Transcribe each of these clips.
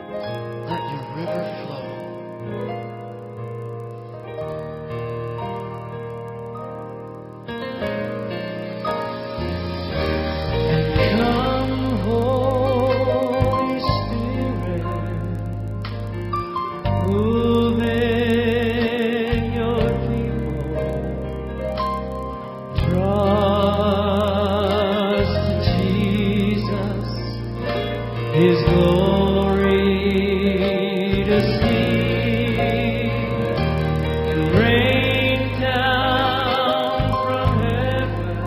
Let your river flow. And come, Holy Spirit, move in your people. Trust Jesus, His glory to see, and rain down from heaven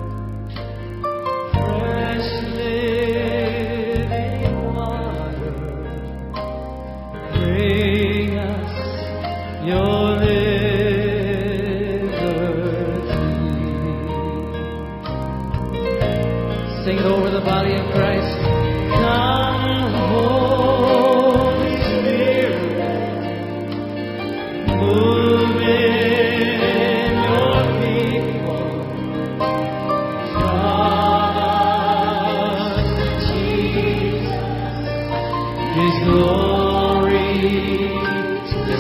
fresh living water. Bring us your liberty. Sing it over the body of Christ. Come, Holy Spirit, move in your people. Trust Jesus, His glory to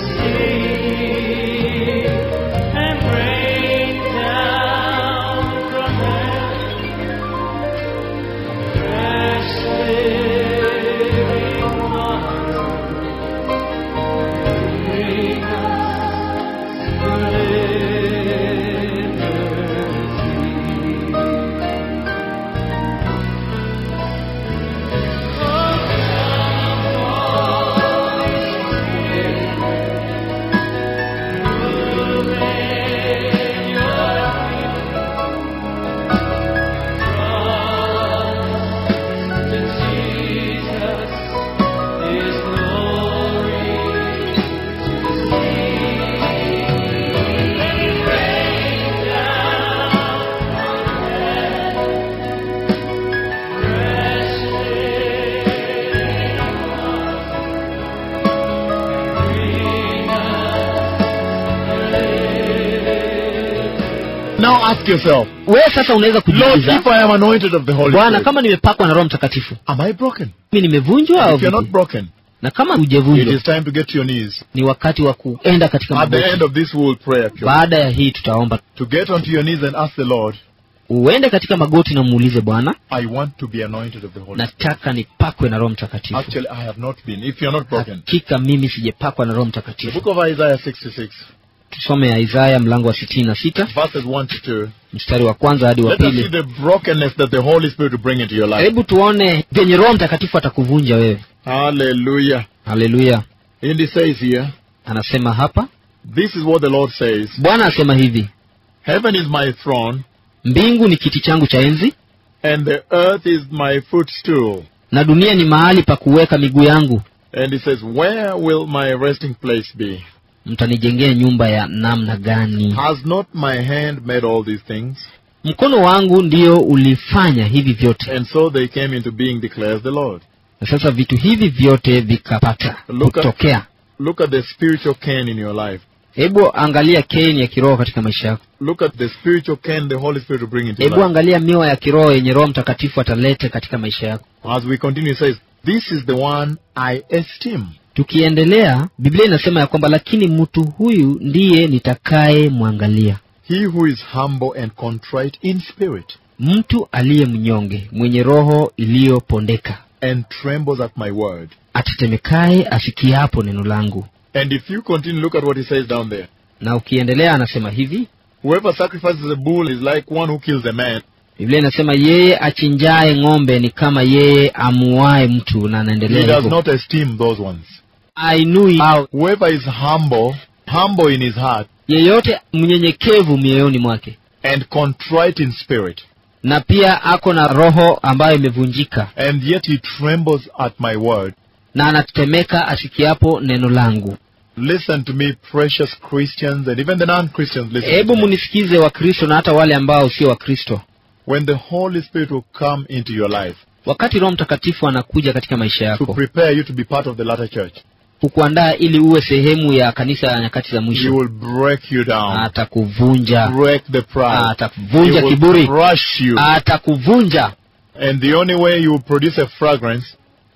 see, and rain down from heaven fresh living water. Bring us liberty. Now ask yourself, wewe sasa unaweza Lord, kujiuliza if I am anointed of the Holy bwana Spirit, kama nimepakwa na roho mtakatifu am I broken? mimi nimevunjwa au If you're not vipi? broken, na kama it hujavunjwa is time to get to your knees. ni wakati wa kuenda katika At the magoti end of this, we will pray. actually. baada ya hii tutaomba To get onto your knees and ask the Lord, uende katika magoti na muulize bwana I want to be anointed of the Holy Spirit. nataka nipakwe na roho mtakatifu Actually, I have not been. If you're not broken. hakika mimi sijapakwa na roho The mtakatifu book of Isaiah 66, tusome ya isaya mlango wa sitini na sita verses 1 to 2. mstari wa kwanza hadi wa Let us see pili the brokenness that the Holy Spirit will bring into your life. hebu tuone venye roho mtakatifu atakuvunja wewe Hallelujah. haleluya And he says here, anasema hapa This is what the Lord says bwana asema hivi Heaven is my throne, mbingu ni kiti changu cha enzi and the earth is my footstool. na dunia ni mahali pa kuweka miguu yangu And he says, Where will my resting place be? mtanijengea nyumba ya namna gani Has not my hand made all these things? mkono wangu ndio ulifanya hivi vyote And so they came into being, declares the Lord. na sasa vitu hivi vyote vikapata Look at- kutokea Look at the spiritual Cain in your life. hebu angalia keni ya kiroho katika maisha yako Look at the spiritual Cain the Holy Spirit will bring into your hebu life. angalia miwa ya kiroho yenye roho mtakatifu atalete katika maisha yako As we continue, it says, This is the one I esteem. tukiendelea biblia inasema ya kwamba lakini mtu huyu ndiye nitakaye mwangalia He who is humble and contrite in spirit mtu aliye mnyonge mwenye roho iliyopondeka and trembles at my word. atetemekaye asikiapo neno langu And if you continue, look at what he says down there. na ukiendelea anasema hivi Whoever sacrifices a bull is like one who kills a man. biblia inasema yeye achinjaye ng'ombe ni kama yeye amuaye mtu na He anaendelea does hivyo not esteem those ones. ainui au Whoever is humble, humble in his heart, yeyote mnyenyekevu mioyoni mwake and contrite in spirit, na pia ako na roho ambayo imevunjika and yet he trembles at my word. na anatetemeka asikiapo neno langu Listen to me, precious Christians, and even the non-Christians. Listen. hebu To me. munisikize wakristo na hata wale ambao sio wakristo When the Holy Spirit will come into your life wakati roho mtakatifu anakuja katika maisha to yako prepare you to be part of the latter church, kukuandaa ili uwe sehemu ya kanisa ya nyakati za He mwisho will break you down, atakuvunja break the pride, He atakuvunja will kiburi crush you, atakuvunja and the only way you will produce a fragrance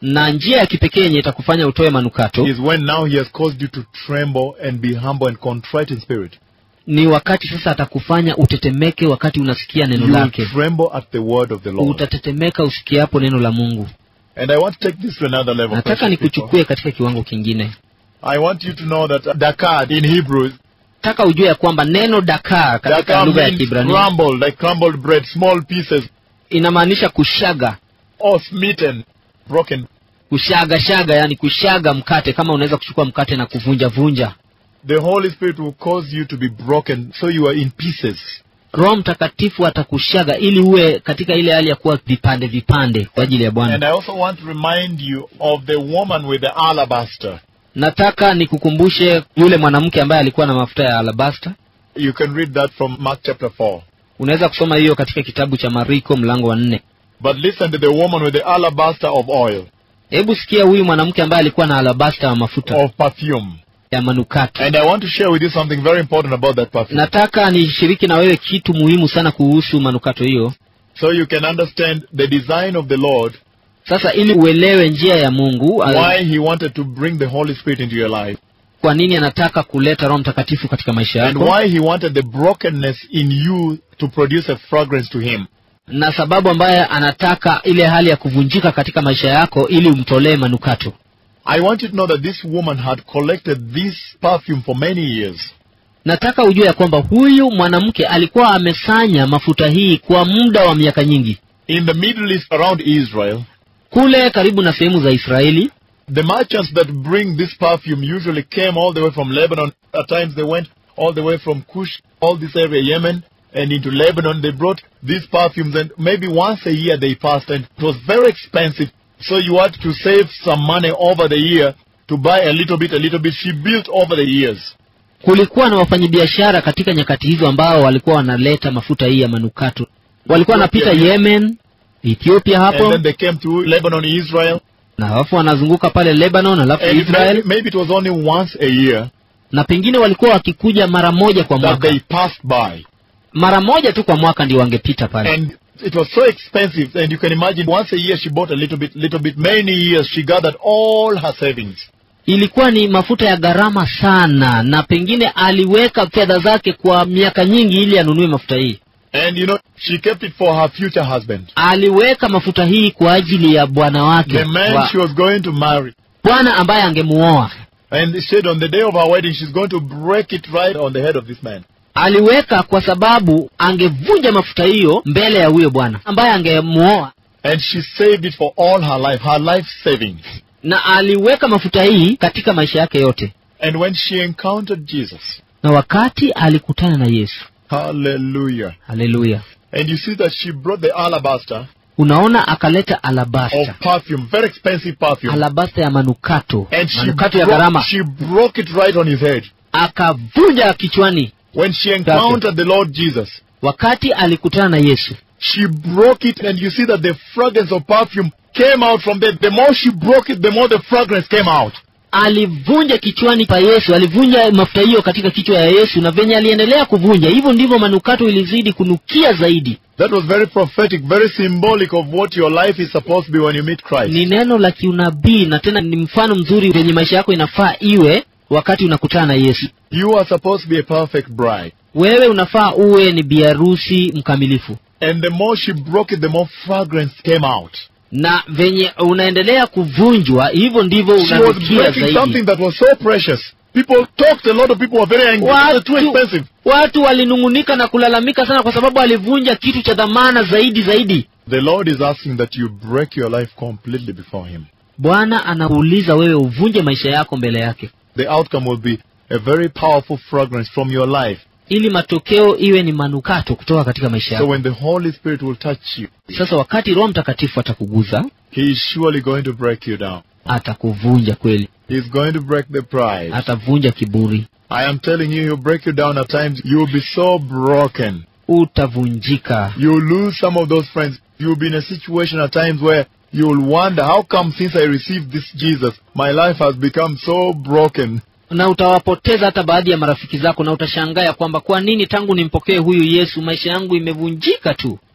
na njia ya kipekee yenye itakufanya utoe manukato is when now he has caused you to tremble and be humble and contrite in spirit. ni wakati sasa atakufanya utetemeke wakati unasikia neno You will lake tremble at the word of the Lord. utatetemeka usikiapo neno la mungu And I want to take this to another level. nataka precious people. nikuchukue katika kiwango kingine I want you to know that Dakar in Hebrew, nataka ujue ya kwamba neno dakar katika Dakar lugha ya means kibrania crumbled, like crumbled bread, small pieces, inamaanisha kushaga or smitten, broken. kushaga shaga yani kushaga mkate kama unaweza kuchukua mkate na kuvunja vunja The Holy Spirit will cause you to be broken, so you are in pieces. roho mtakatifu atakushaga ili uwe katika ile hali ya kuwa vipande vipande kwa ajili ya And bwana I also want to remind you of the woman with the alabaster. nataka nikukumbushe yule mwanamke ambaye alikuwa na mafuta ya alabasta You can read that from Mark chapter 4. unaweza kusoma hiyo katika kitabu cha mariko mlango wa nne But listen to the woman with the alabaster of oil, hebu sikia huyu mwanamke ambaye alikuwa na alabasta wa mafuta of perfume. ya manukato And I want to share with you something very important about that perfume. nataka nishiriki na wewe kitu muhimu sana kuhusu manukato hiyo So you can understand the design of the Lord, sasa ili uelewe njia ya mungu uh, why He wanted to bring the Holy Spirit into your life, kwa nini anataka kuleta roho mtakatifu katika maisha and yako why He wanted the brokenness in you to produce a fragrance to Him. na sababu ambaye anataka ile hali ya kuvunjika katika maisha yako ili umtolee manukato I want you to know that this woman had collected this perfume for many years. nataka ujue ya kwamba huyu mwanamke alikuwa amesanya mafuta hii kwa muda wa miaka nyingi In the Middle East around Israel, kule karibu na sehemu za israeli the merchants that bring this perfume usually came all the way from Lebanon. At times they went all the way from Kush, all this area, Yemen, and into Lebanon. They brought these perfumes, and maybe once a year they passed, and it was very expensive. So you had to save some money over the year to buy a little bit, a little bit. She built over the years. kulikuwa na wafanyabiashara katika nyakati hizo ambao walikuwa wanaleta mafuta hii ya manukato walikuwa wanapita yemen ethiopia And hapo then they came to Lebanon, Israel. na alafu wanazunguka pale lebanon alafu And maybe, israel maybe it was only once a year na pengine walikuwa wakikuja mara moja kwa that mwaka they passed by. mara moja tu kwa mwaka ndio wangepita pale And it was so expensive, and you can imagine once a year she bought a little bit, little bit. Many years she gathered all her savings. ilikuwa ni mafuta ya gharama sana na pengine aliweka fedha zake kwa miaka nyingi ili anunue mafuta hii And you know, she kept it for her future husband. aliweka mafuta hii kwa ajili ya bwana wake The man wa- she was going to marry. bwana ambaye angemuoa And she said on the day of her wedding, she's going to break it right on the head of this man. aliweka kwa sababu angevunja mafuta hiyo mbele ya huyo bwana ambaye angemuoa And she saved it for all her life, her life savings. na aliweka mafuta hii katika maisha yake yote And when she encountered Jesus, na wakati alikutana na yesu hallelujah. haleluya And you see that she brought the alabaster unaona akaleta of alabasta perfume, very expensive perfume. alabasta ya manukato And she manukato ya broke, gharama she broke it right on his head. akavunja kichwani When she encountered the Lord Jesus, wakati alikutana na yesu she broke it, and you see that the fragrance of perfume came out from there. The more she broke it, the more the fragrance came out. alivunja kichwani pa yesu alivunja mafuta hiyo katika kichwa ya yesu na venye aliendelea kuvunja hivyo ndivyo manukato ilizidi kunukia zaidi That was very prophetic, very symbolic of what your life is supposed to be when you meet Christ. ni neno la kiunabii na tena ni mfano mzuri venye maisha yako inafaa iwe wakati unakutana na yesu You are supposed to be a perfect bride. wewe unafaa uwe ni biharusi mkamilifu And the more she broke it, the more fragrance came out. na venye unaendelea kuvunjwa hivyo ndivyo She was unanukia breaking zaidi something that was so precious. People talked, a lot of people were very angry. It was too watu, expensive. watu walinung'unika na kulalamika sana kwa sababu alivunja kitu cha dhamana zaidi zaidi The Lord is asking that you break your life completely before Him. bwana anakuuliza wewe uvunje maisha yako mbele yake The outcome will be a very powerful fragrance from your life. ili matokeo iwe ni manukato kutoka katika maisha So yako when the Holy Spirit will touch you, sasa wakati roho mtakatifu atakuguza He is surely going to break you down. atakuvunja kweli He is going to break the pride. atavunja kiburi I am telling you, He'll break you down at times. You'll be so broken. utavunjika You'll lose some of those friends. You'll be in a situation at times where you'll wonder, how come since I received this Jesus, my life has become so broken? na utawapoteza hata baadhi ya marafiki zako na utashangaa ya kwamba kwa nini tangu nimpokee huyu yesu maisha yangu imevunjika tu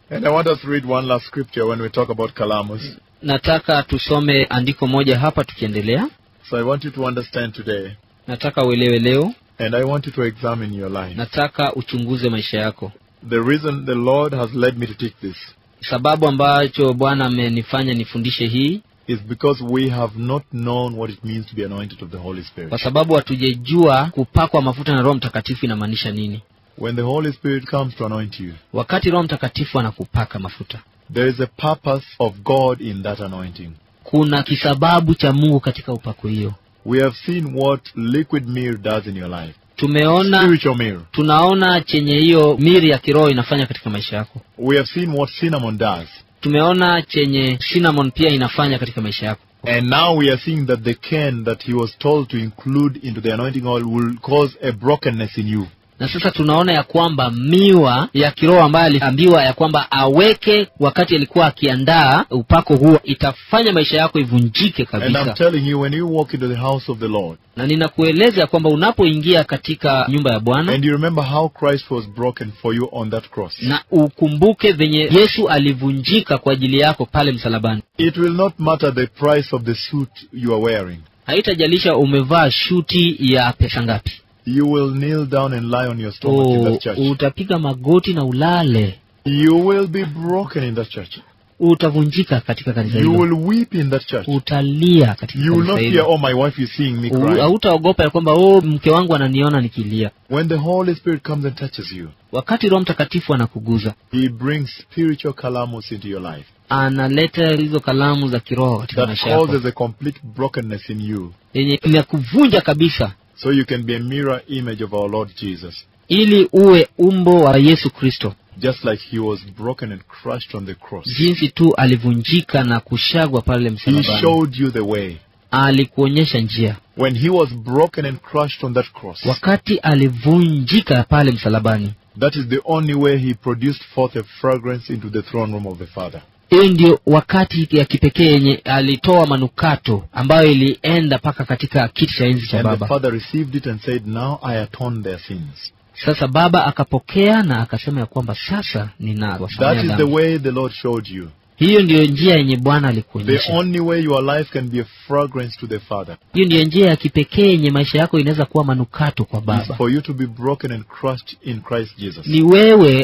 And I want us to read one last scripture when we talk about calamus. nataka tusome andiko moja hapa tukiendelea So I want you to understand today, nataka uelewe leo and I want you to examine your life. nataka uchunguze maisha yako The reason the Lord has led me to teach this sababu ambacho bwana amenifanya nifundishe hii is because we have not known what it means to be anointed of the Holy Spirit. kwa sababu hatujajua kupakwa mafuta na roho mtakatifu inamaanisha nini When the Holy Spirit comes to anoint you, wakati roho mtakatifu anakupaka mafuta there is a purpose of God in that anointing. kuna kisababu cha mungu katika upako hiyo We have seen what liquid myrrh does in your life. tumeona Spiritual myrrh. tunaona chenye hiyo miri ya kiroho inafanya katika maisha yako We have seen what cinnamon does. tumeona chenye cinnamon pia inafanya katika maisha yako And now we are seeing that the can that he was told to include into the anointing oil will cause a brokenness in you. na sasa tunaona ya kwamba miwa ya kiroho ambayo aliambiwa ya kwamba aweke wakati alikuwa akiandaa upako huo itafanya maisha yako ivunjike And I'm kabisa telling you, when you walk into the house of the Lord, na ninakueleza ya kwamba unapoingia katika nyumba ya bwana and you remember how Christ was broken for you on that cross, na ukumbuke venye yesu alivunjika kwa ajili yako pale msalabani it will not matter the price of the suit you are wearing. haitajalisha umevaa shuti ya pesa ngapi You will kneel down and lie on your stomach in o, that church. utapiga magoti na ulale You will be broken in that church. utavunjika katika kanisa You hilo will weep in that church. utalia katika You will kanisa not fear, hilo oh, my wife is seeing me U- cry. hautaogopa ya kwamba oh, mke wangu ananiona nikilia When the Holy Spirit comes and touches you, wakati roho mtakatifu anakuguza He brings spiritual calamus into your life analeta hizo kalamu za kiroho katika that maisha yako causes a complete brokenness in you, yenye inakuvunja kabisa so you can be a mirror image of our Lord Jesus, ili uwe umbo wa yesu kristo just like He was broken and crushed on the cross. jinsi tu alivunjika na kushagwa pale He msalabani showed you the way. alikuonyesha njia When He was broken and crushed on that cross, wakati alivunjika pale msalabani that is the only way He produced forth a fragrance into the throne room of the Father. hiyo ndio wakati ya kipekee yenye alitoa manukato ambayo ilienda mpaka katika kiti cha enzi cha And the baba Father received it and said, Now I atone their sins. sasa baba akapokea na akasema ya kwamba sasa That ninawasamea is the dhambi way the Lord showed you. hiyo ndiyo njia yenye bwana The alikuonyesha only way your life can be a fragrance to the Father hiyo ndiyo njia ya kipekee yenye maisha yako inaweza kuwa manukato kwa is baba for you to be broken and crushed in Christ Jesus. ni wewe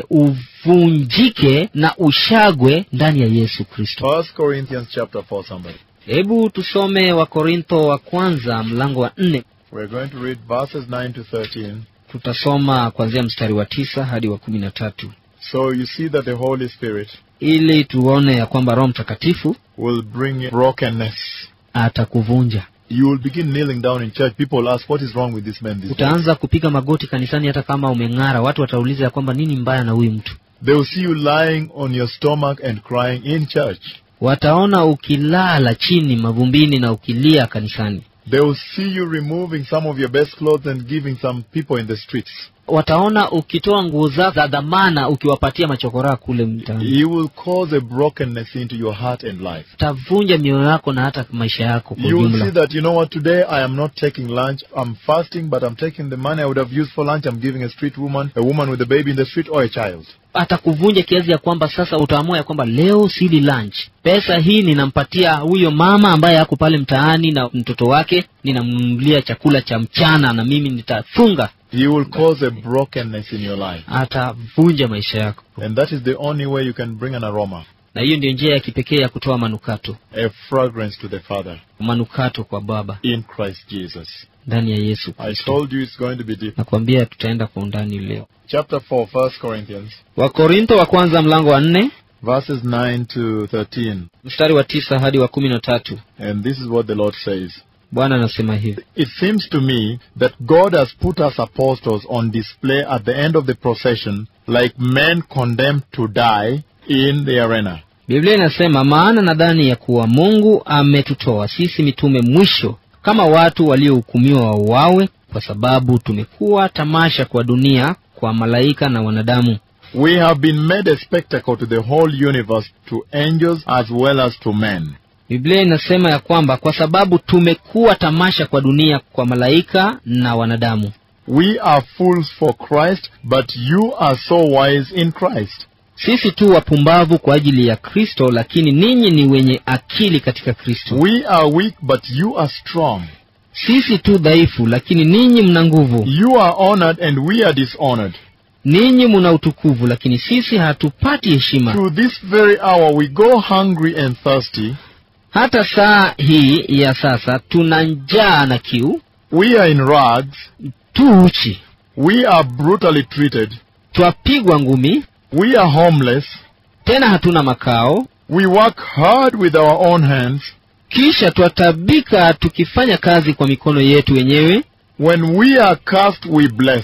uvunjike na ushagwe ndani ya yesu kristo First Corinthians chapter 4, somebody. hebu tusome wakorintho wa kwanza mlango wa nne We're going to read verses 9 to 13. tutasoma kuanzia mstari wa tisa hadi wa kumi na tatu So you see that the Holy Spirit ili tuone ya kwamba roho mtakatifu will bring brokenness. atakuvunja You will begin kneeling down in church. People will ask, What is wrong with this man these days? utaanza kupiga magoti kanisani hata kama umeng'ara watu watauliza ya kwamba nini mbaya na huyu mtu They will see you lying on your stomach and crying in church. wataona ukilala chini mavumbini na ukilia kanisani They will see you removing some of your best clothes and giving some people in the streets. wataona ukitoa nguo zako za dhamana ukiwapatia machokoraa kule mtaani He will cause a brokenness into your heart and life. utavunja mioyo yako na hata maisha yako kwa You will see ujumla that, you know what, today I am not taking lunch. I'm fasting, but I'm taking the money I would have used for lunch. I'm giving a street woman, a woman with a baby in the street, or a child. atakuvunja kiasi ya kwamba sasa utaamua ya kwamba leo sili lunch pesa hii ninampatia huyo mama ambaye ako pale mtaani na mtoto wake ninamnunulia chakula cha mchana na mimi nitafunga He will cause a brokenness in your life. atavunja maisha yako And that is the only way you can bring an aroma, na hiyo ndio njia ya kipekee ya kutoa manukato a fragrance to the Father manukato kwa baba in Christ Jesus. ndani ya yesu I kristo told you it's going to be deep. nakwambia tutaenda kwa undani leo Chapter 4, First Corinthians, wakorintho wa kwanza mlango wa nne verses 9 to 13. mstari wa tisa hadi wa kumi na tatu And this is what the Lord says. bwana anasema hivi It seems to me that God has put us apostles on display at the end of the procession like men condemned to die in the arena. biblia inasema maana nadhani ya kuwa mungu ametutoa sisi mitume mwisho kama watu waliohukumiwa wauawe kwa sababu tumekuwa tamasha kwa dunia kwa malaika na wanadamu We have been made a spectacle to the whole universe, to angels as well as to men. biblia inasema ya kwamba kwa sababu tumekuwa tamasha kwa dunia kwa malaika na wanadamu We are fools for Christ, but you are so wise in Christ. sisi tu wapumbavu kwa ajili ya kristo lakini ninyi ni wenye akili katika kristo We are weak, but you are strong. sisi tu dhaifu lakini ninyi mna nguvu You are honored, and we are dishonored. ninyi muna utukuvu lakini sisi hatupati heshima To this very hour, we go hungry and thirsty. hata saa hii ya sasa tuna njaa na kiu We are in rags. tu uchi We are brutally treated. twapigwa ngumi We are homeless. tena hatuna makao We work hard with our own hands. kisha twatabika tukifanya kazi kwa mikono yetu wenyewe When we are cursed, we bless.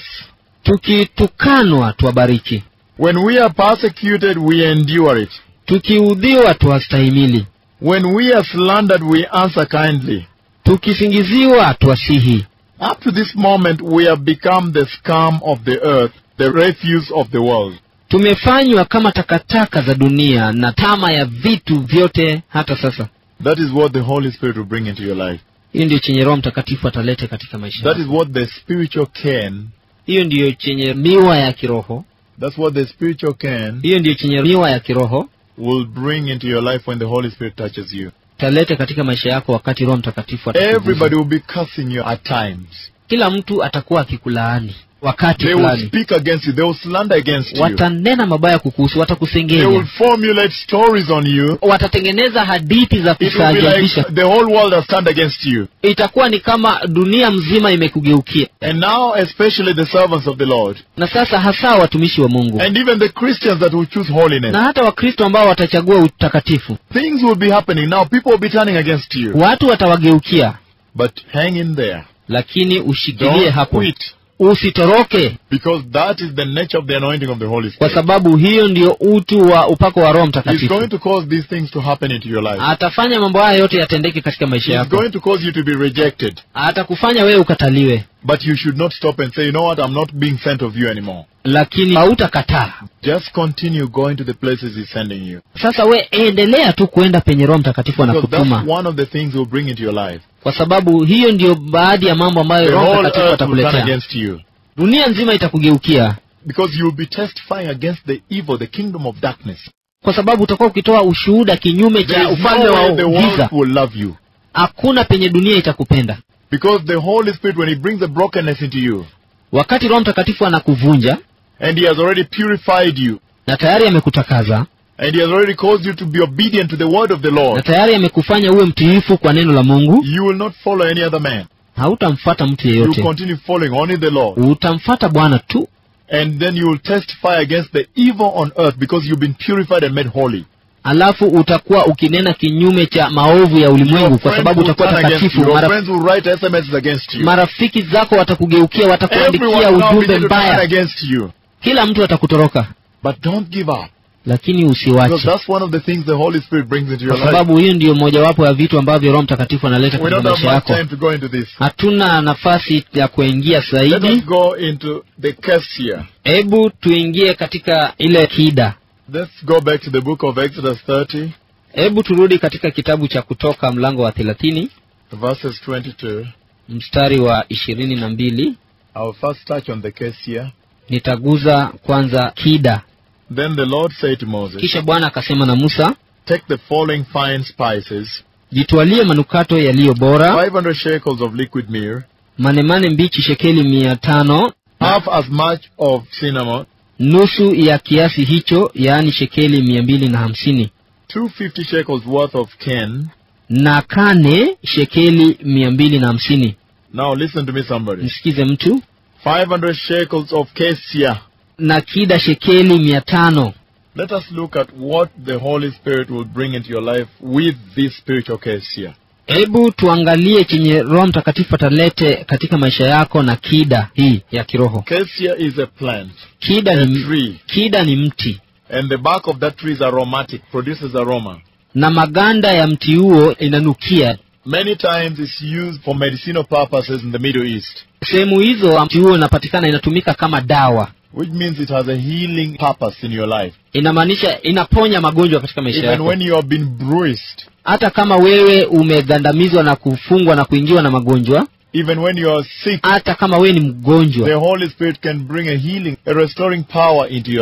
tukitukanwa twabariki When we are persecuted, we endure it. tukiudhiwa twastahimili When we are slandered, we answer kindly. tukisingiziwa twasihi Up to this moment, we have become the scum of the earth, the refuse of the world. tumefanywa kama takataka za dunia na tama ya vitu vyote hata sasa That is what the Holy Spirit will bring into your life. hiyo ndiyo chenye roho mtakatifu atalete katika maisha That yako. is what the spiritual can. hiyo ndiyo chenye miwa ya kiroho That's what the spiritual can hiyo ndiyo chenye miwa ya kiroho will bring into your life when the Holy Spirit touches you. talete katika maisha yako wakati roho mtakatifu atakugusa. Everybody will be cursing you at times. kila mtu atakuwa akikulaani wakati They will fulani speak against you. They will slander against you. watanena mabaya kukuhusu They will watakusengenya formulate stories on you. watatengeneza hadithi za It will be kustaajabisha like the whole world has turned against you. itakuwa ni kama dunia mzima imekugeukia And now, especially the servants of the Lord, na sasa hasa watumishi wa mungu and even the Christians that will choose holiness, na hata wakristo ambao watachagua utakatifu things will be happening. Now, people will be turning against you. watu watawageukia But hang in there. lakini ushikilie Don't hapo quit. usitoroke Because that is the nature of the anointing of the Holy kwa Spirit. sababu hiyo ndio utu wa upako wa roho He's mtakatifu going to cause these things to happen into your life. atafanya mambo haya yote yatendeke katika maisha He's yako going to cause you to be rejected. atakufanya wewe ukataliwe But you should not stop and say, you know what, I'm not being sent of you anymore. lakini hautakataa Just continue going to the places He's sending you. sasa we endelea tu kuenda penye roho mtakatifu Because that's anakutuma one of the things He'll bring into your life. kwa sababu hiyo ndiyo baadhi ya mambo ambayo The roho whole mtakatifu earth will turn atakuletea against you. dunia nzima itakugeukia Because you'll be testifying against the evil, the kingdom of darkness. kwa sababu utakuwa ukitoa ushuhuda kinyume There cha is ufalme no wa way the world giza will love you. hakuna penye dunia itakupenda Because the Holy Spirit, when He brings the brokenness into you, wakati roho mtakatifu anakuvunja and He has already purified you, na tayari amekutakaza and He has already caused you to be obedient to the word of the na Lord, tayari amekufanya uwe mtiifu kwa neno la mungu you will not follow any other man. hautamfata mtu You yeyote continue following only the Lord. utamfata bwana tu And then you will testify against the evil on earth because you've been purified and made holy. alafu utakuwa ukinena kinyume cha maovu ya ulimwengu Your kwa friends sababu will utakuwa turn against takatifu you. Your Mara, friends will write SMSs against you. marafiki zako watakugeukia watakuandikia Everyone will now ujumbe begin to turn mbaya against you. kila mtu atakutoroka But don't give up. lakini Because usiwache that's one of the things the Holy Spirit brings into your kwa life. sababu hiyo ndiyo mojawapo ya vitu ambavyo roho mtakatifu analeta We katika don't have maisha much yako time to go into this. hatuna nafasi ya kuingia Let us zaidi go into the case here. hebu tuingie katika ile kida Let's go back to the book of Exodus 30, hebu turudi katika kitabu cha kutoka mlango wa thelathini verses 22. mstari wa ishirini na mbili I'll first touch on the case here. nitaguza kwanza kida Then the Lord said to Moses, kisha bwana akasema na musa Take the following fine spices, jitwalie manukato yaliyo bora 500 shekels of liquid myrrh, manemane mbichi shekeli mia tano half as much of cinnamon, nusu ya kiasi hicho yaani shekeli mia mbili na hamsini 250 shekels worth of cane. na kane shekeli mia mbili na hamsini Now listen to me, somebody. msikize mtu 500 shekels of cassia. na kida shekeli mia tano Let us look at what the Holy Spirit will bring into your life with this spiritual cassia. hebu tuangalie chenye roho mtakatifu atalete katika maisha yako na kida hii ya kiroho Cassia is a plant, kida a ni, tree, kida ni mti and the bark of that tree is aromatic, produces aroma. na maganda ya mti huo inanukia Many times it's used for medicinal purposes in the Middle East, sehemu hizo mti huo inapatikana inatumika kama dawa which means it has a healing purpose in your life. inamaanisha inaponya magonjwa katika maisha Even yako when you have been bruised, hata kama wewe umegandamizwa na kufungwa na kuingiwa na magonjwa even when you are sick, hata kama wewe ni the mgonjwa Holy Spirit can bring a healing, a restoring power into your life.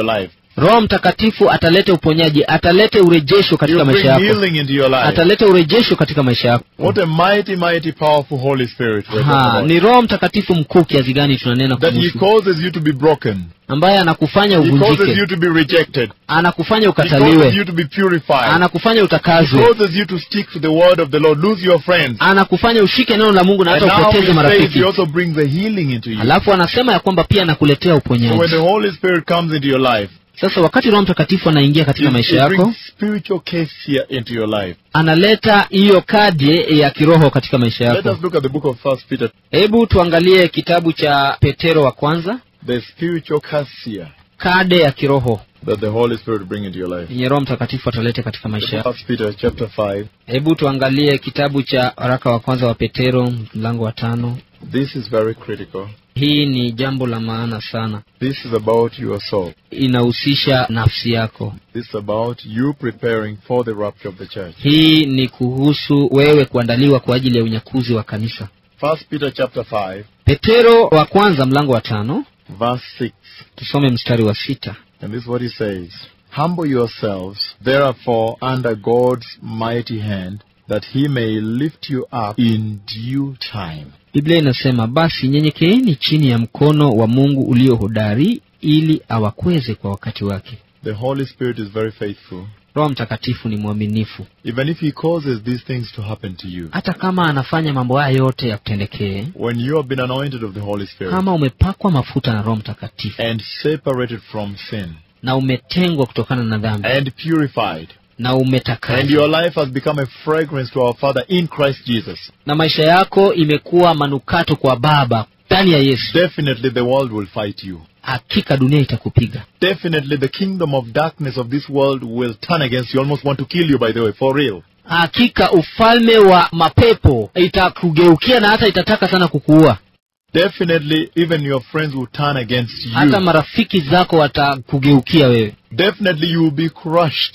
roho mtakatifu ataleta uponyaji ataleta urejesho katika He'll bring maisha yako healing into your life. ataleta urejesho katika maisha yako What a mighty, mighty, powerful Holy Spirit we're talking ha, about. ni roho mtakatifu mkuu kiasi gani tunanena That He kuhusu causes you to be broken. ambaye anakufanya He causes uvunjike you to be rejected. anakufanya He causes ukataliwe you to be purified. anakufanya He utakazwe causes you to stick to the word of the Lord, lose your friends. anakufanya ushike neno la mungu na And hata now upoteze He says marafiki He also brings a healing into you. alafu anasema ya kwamba pia anakuletea So when uponyaji the Holy Spirit comes into your life, sasa wakati roho mtakatifu anaingia it, katika maisha it yako brings spiritual case here into your life. analeta hiyo kadi ya kiroho katika maisha Let yako us look at the book of First Peter, hebu tuangalie kitabu cha petero wa kwanza the spiritual cassia kade ya kiroho that the Holy Spirit bring into your life. yenye roho mtakatifu ataleta katika maisha yako First Peter chapter five. hebu tuangalie kitabu cha waraka wa kwanza wa petero mlango wa tano This is very critical. hii ni jambo la maana sana This is about your soul. inahusisha nafsi yako This is about you preparing for the rapture of the church. hii ni kuhusu wewe kuandaliwa kwa ajili ya unyakuzi wa kanisa First Peter chapter five, petero wa kwanza mlango wa tano verse six. tusome mstari wa sita And this is what he says. Humble yourselves, therefore, under God's mighty hand, that he may lift you up in due time. biblia inasema basi nyenyekeeni chini ya mkono wa mungu ulio hodari ili awakweze kwa wakati wake The Holy Spirit is very faithful. roho mtakatifu ni mwaminifu Even if he causes these things to happen to you, hata kama anafanya mambo haya yote yakutendekee when you have been anointed of the Holy Spirit kama umepakwa mafuta na roho mtakatifu and separated from sin na umetengwa kutokana na dhambi and purified, na and your umetakaswa life has become a fragrance to our Father in Christ Jesus, na maisha yako imekuwa manukato kwa baba ndani ya yesu definitely the world will fight you. hakika dunia itakupiga Definitely the kingdom of darkness of this world will turn against you, almost want to kill you, by the way, for real. hakika ufalme wa mapepo itakugeukia na hata itataka sana kukuua Definitely, even your friends will turn against you. hata marafiki zako watakugeukia wewe Definitely, you will be crushed.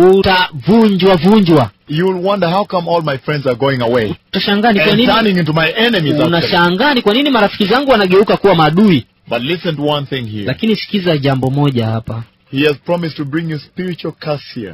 utavunjwa vunjwa You will wonder how come all my friends are going away utashangaa ni kwa and nini turning into my enemies. actually. unashangaa ni kwa nini marafiki zangu wanageuka kuwa maadui But listen to one thing here. lakini sikiza jambo moja hapa He has promised to bring you spiritual cassia.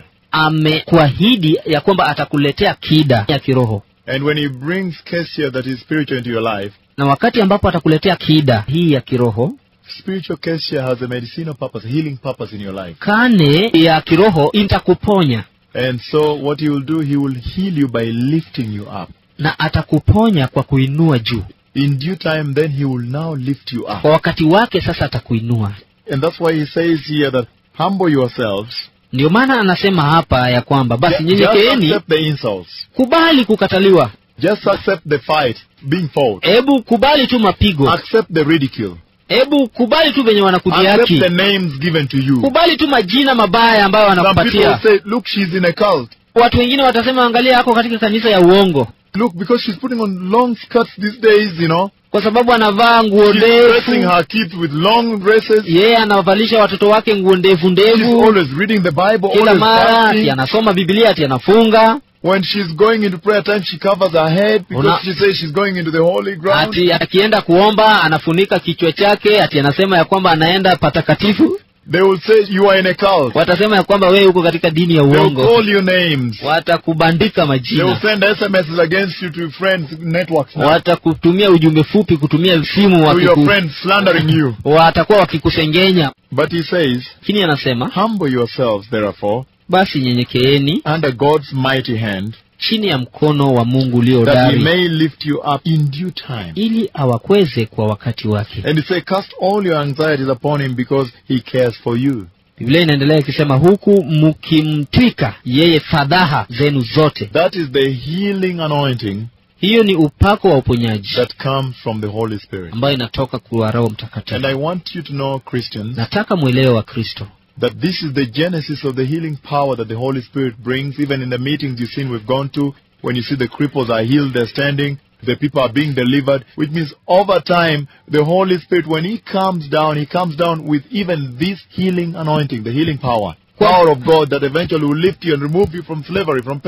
amekuahidi ya kwamba atakuletea kida ya kiroho And when he brings cassia that is spiritual into your life, na wakati ambapo atakuletea kida hii ya kiroho spiritual cassia has a medicinal purpose, a healing purpose in your life. kane ya kiroho itakuponya And so what he will do, he will heal you by lifting you up. na atakuponya kwa kuinua juu In due time, then he will now lift you up. kwa wakati wake sasa atakuinua And that's why he says here that humble yourselves. ndio maana anasema hapa ya kwamba basi Ju- Just nyenyekeeni accept the insults. kubali kukataliwa Just accept the fight, being fought. hebu kubali tu mapigo Accept the ridicule. hebu kubali tu venye Accept wanakudhihaki the names given to you. kubali tu majina mabaya ambayo Some people wanakupatia say, look, she's in a cult. watu wengine watasema angalia yako katika kanisa ya uongo Look, because she's putting on long skirts these days, you know. kwa sababu anavaa nguo She's dressing ndefu her kids with long dresses. yeye anawavalisha watoto wake nguo ndefu She's ndefu always reading the Bible, kila always mara ati fasting. anasoma biblia ati anafunga When she's going into prayer time, she covers her head because Una- she says she's going into the holy ground. ati akienda kuomba anafunika kichwa chake ati anasema ya kwamba anaenda patakatifu They will say you are in a cult. watasema ya kwamba wewe uko katika dini ya They will uongo call you names. watakubandika They will majina send SMSs against you to friends networks now. watakutumia ujumbe fupi kutumia simu To your wakiku, friends slandering you. watakuwa wakikusengenya But he says, lakini anasema humble yourselves therefore basi nyenyekeeni under God's mighty hand chini ya mkono wa mungu ulio that he dari may lift you up in due time. ili awakweze kwa wakati wake And he says, cast all your anxieties upon him because he cares for you. biblia inaendelea ikisema huku mkimtwika yeye fadhaha zenu zote That is the healing anointing hiyo ni upako wa uponyaji that comes from the Holy Spirit. ambayo inatoka kwa roho And mtakatifu I want you to know, Christians, nataka mwelewe wa kristo that this is the genesis of the healing power that the Holy Spirit brings, even in the meetings you've seen we've gone to, when you see the cripples are healed, they're standing, the people are being delivered, which means over time, the Holy Spirit, when He comes down, He comes down with even this healing anointing, the healing power. Power of God that eventually will lift you and remove you from slavery, from pain,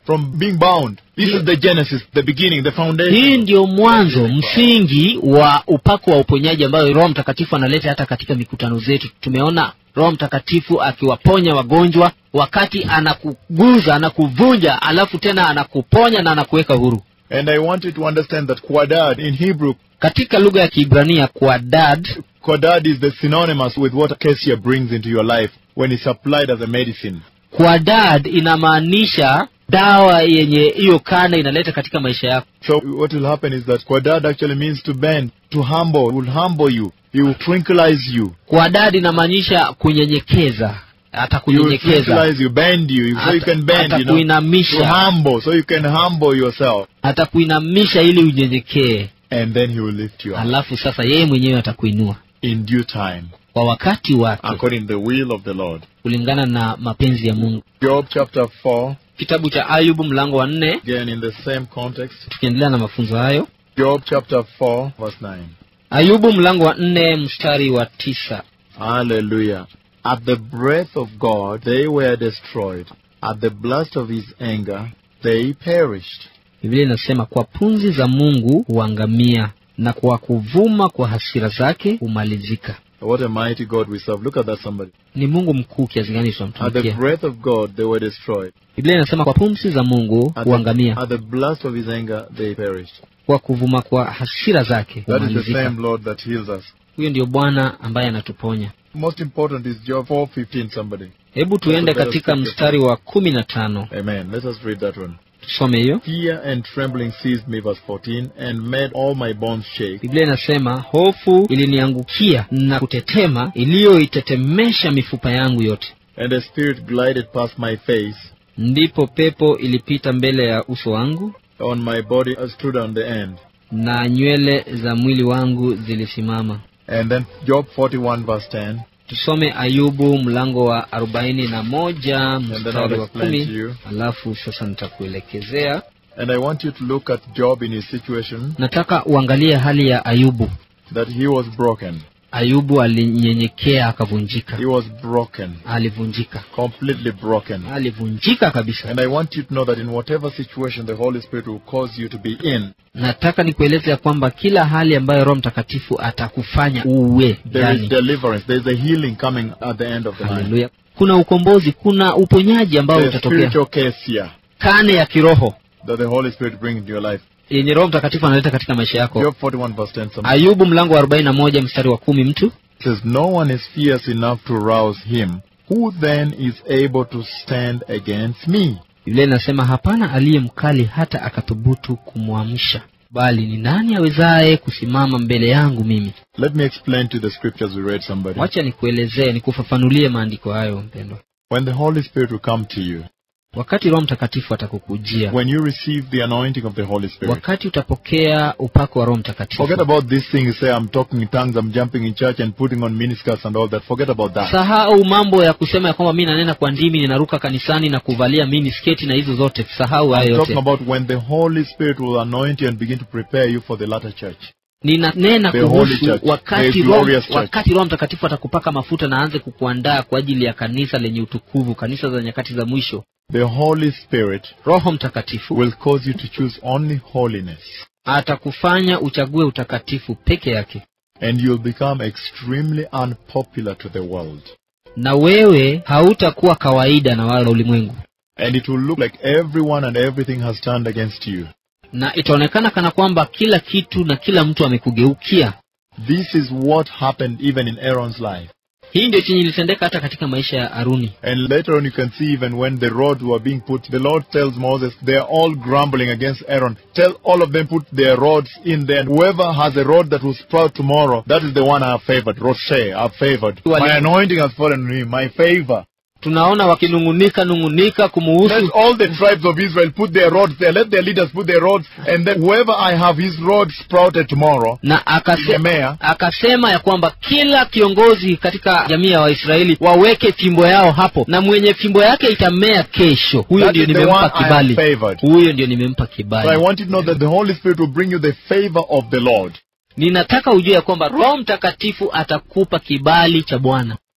from being bound. This is the genesis, the beginning, the foundation. hii ndio mwanzo msingi wa upako wa uponyaji ambayo roho mtakatifu analeta hata katika mikutano zetu tumeona roho mtakatifu akiwaponya wagonjwa wakati anakuguza anakuvunja alafu tena anakuponya na anakuweka huru And I want you to understand that Quadad in Hebrew, katika lugha ya kiibrania kwa dad Quadad is the synonymous with what acacia brings into your life when it's applied as a medicine. kwa dad inamaanisha dawa yenye hiyo kana inaleta katika maisha yako So what will happen is that Quadad actually means to bend, to humble, will humble you. He will tranquilize you. kwa dad inamaanisha kunyenyekeza He will atakunyenyekeza tranquilize you, bend you, so you can bend, you know. To atakuinamisha humble, so you can humble yourself. atakuinamisha ili unyenyekee And then he will lift you up alafu sasa yeye mwenyewe atakuinua in due time, kwa wakati wake according to the will of the Lord. kulingana na mapenzi ya mungu Job chapter 4, kitabu cha ayubu mlango wa nne again in the same context. tukiendelea na mafunzo hayo Job chapter 4, verse 9. ayubu mlango wa nne mstari wa tisa Hallelujah. At the breath of God they were destroyed. At the blast of his anger they perished. biblia inasema kwa punzi za mungu huangamia na kwa kuvuma kwa hasira zake humalizika What a mighty God we serve. Look at that somebody. ni mungu mkuu kiasi gani At the tunamtumikia breath of God they were destroyed. biblia inasema kwa pumzi za mungu At the, huangamia at the blast of his anger they perished. kwa kuvuma kwa hasira zake That is the humalizika same Lord that heals us. huyo ndio bwana ambaye anatuponya Most important is Job 4:15 somebody. hebu tuende katika mstari wa kumi na tano Amen. Let us read that one. tusome hiyo Fear and trembling seized me, verse 14, and made all my bones shake. biblia inasema hofu iliniangukia na kutetema iliyoitetemesha mifupa yangu yote And a spirit glided past my face. ndipo pepo ilipita mbele ya uso wangu On my body I stood on the end. na nywele za mwili wangu zilisimama And then Job 41, verse 10. tusome ayubu mlango wa arobaini na moja then mstari I'll wa explain to kumi you. alafu sasa nitakuelekezea And I want you to look at Job in his situation nataka uangalie hali ya ayubu that he was broken. ayubu alinyenyekea akavunjika He was broken, alivunjika completely broken. alivunjika kabisa And I want you to know that in whatever situation the Holy Spirit will cause you to be in, nataka nikueleze ya kwamba kila hali ambayo roho mtakatifu atakufanya uwe there is ndani deliverance. There is a healing coming at the end of the line. haleluya kuna ukombozi kuna uponyaji ambao The utatokea spiritual case here kane ya kiroho that the Holy Spirit brings into your life. yenye roho mtakatifu analeta katika maisha yako Job 41, verse 10. Somebody ayubu mlango wa arobaini na moja mstari wa kumi mtu says, No one is fierce enough to rouse him. Who then is able to stand against me? biblia inasema hapana aliye mkali hata akathubutu kumwamsha bali ni nani awezaye kusimama mbele yangu mimi Let me explain to you the scriptures we read, somebody. wacha nikuelezee nikufafanulie maandiko hayo mpendwa When the Holy Spirit will come to you, wakati roho mtakatifu atakukujia when you receive the anointing of the Holy Spirit, wakati utapokea upako wa roho mtakatifu forget about this thing you say, I'm talking in tongues, I'm jumping in church and putting on miniskirts and all that. Forget about that. sahau mambo ya kusema ya kwamba mi nanena kwa ndimi ninaruka kanisani na kuvalia mini sketi na hizo zote sahau hayo I'm talking yote about when the Holy Spirit will anoint you and begin to prepare you for the latter church. ninanena The Holy kuhusu Church, wakati the roho, glorious church. wakati roho mtakatifu atakupaka mafuta na aanze kukuandaa kwa ajili ya kanisa lenye utukuvu kanisa za nyakati za mwisho The Holy Spirit roho mtakatifu will cause you to choose only holiness. atakufanya uchague utakatifu peke yake And you'll become extremely unpopular to the world. na wewe hautakuwa kawaida na wale wa ulimwengu And it will look like everyone and everything has turned against you. na itaonekana kana kwamba kila kitu na kila mtu amekugeukia This is what happened even in Aaron's life. hii ndio chenye ilitendeka hata katika maisha ya aruni And later on, you can see even when the rods were being put, the Lord tells Moses, they are all grumbling against Aaron. Tell all of them put their rods in there. And whoever has a rod that will sprout tomorrow, that is the one I have favored. Roche, I have favored. Wali- My anointing has fallen on him. My favor. tunaona wakinung'unika nung'unika Let kumuhusu all the tribes of Israel put their rods there. Let their leaders put their rods. And then whoever I have his rod sprouted tomorrow, na akase, Nehemia, akasema ya kwamba kila kiongozi katika jamii ya waisraeli waweke fimbo yao hapo na mwenye fimbo yake itamea kesho huyo that ndio is the nimempa one I have kibali favored. huyo ndio nimempa So I kibali want you to know that the Holy Spirit will bring you the favor of the Lord. ninataka ujue ya kwamba roho mtakatifu atakupa kibali cha bwana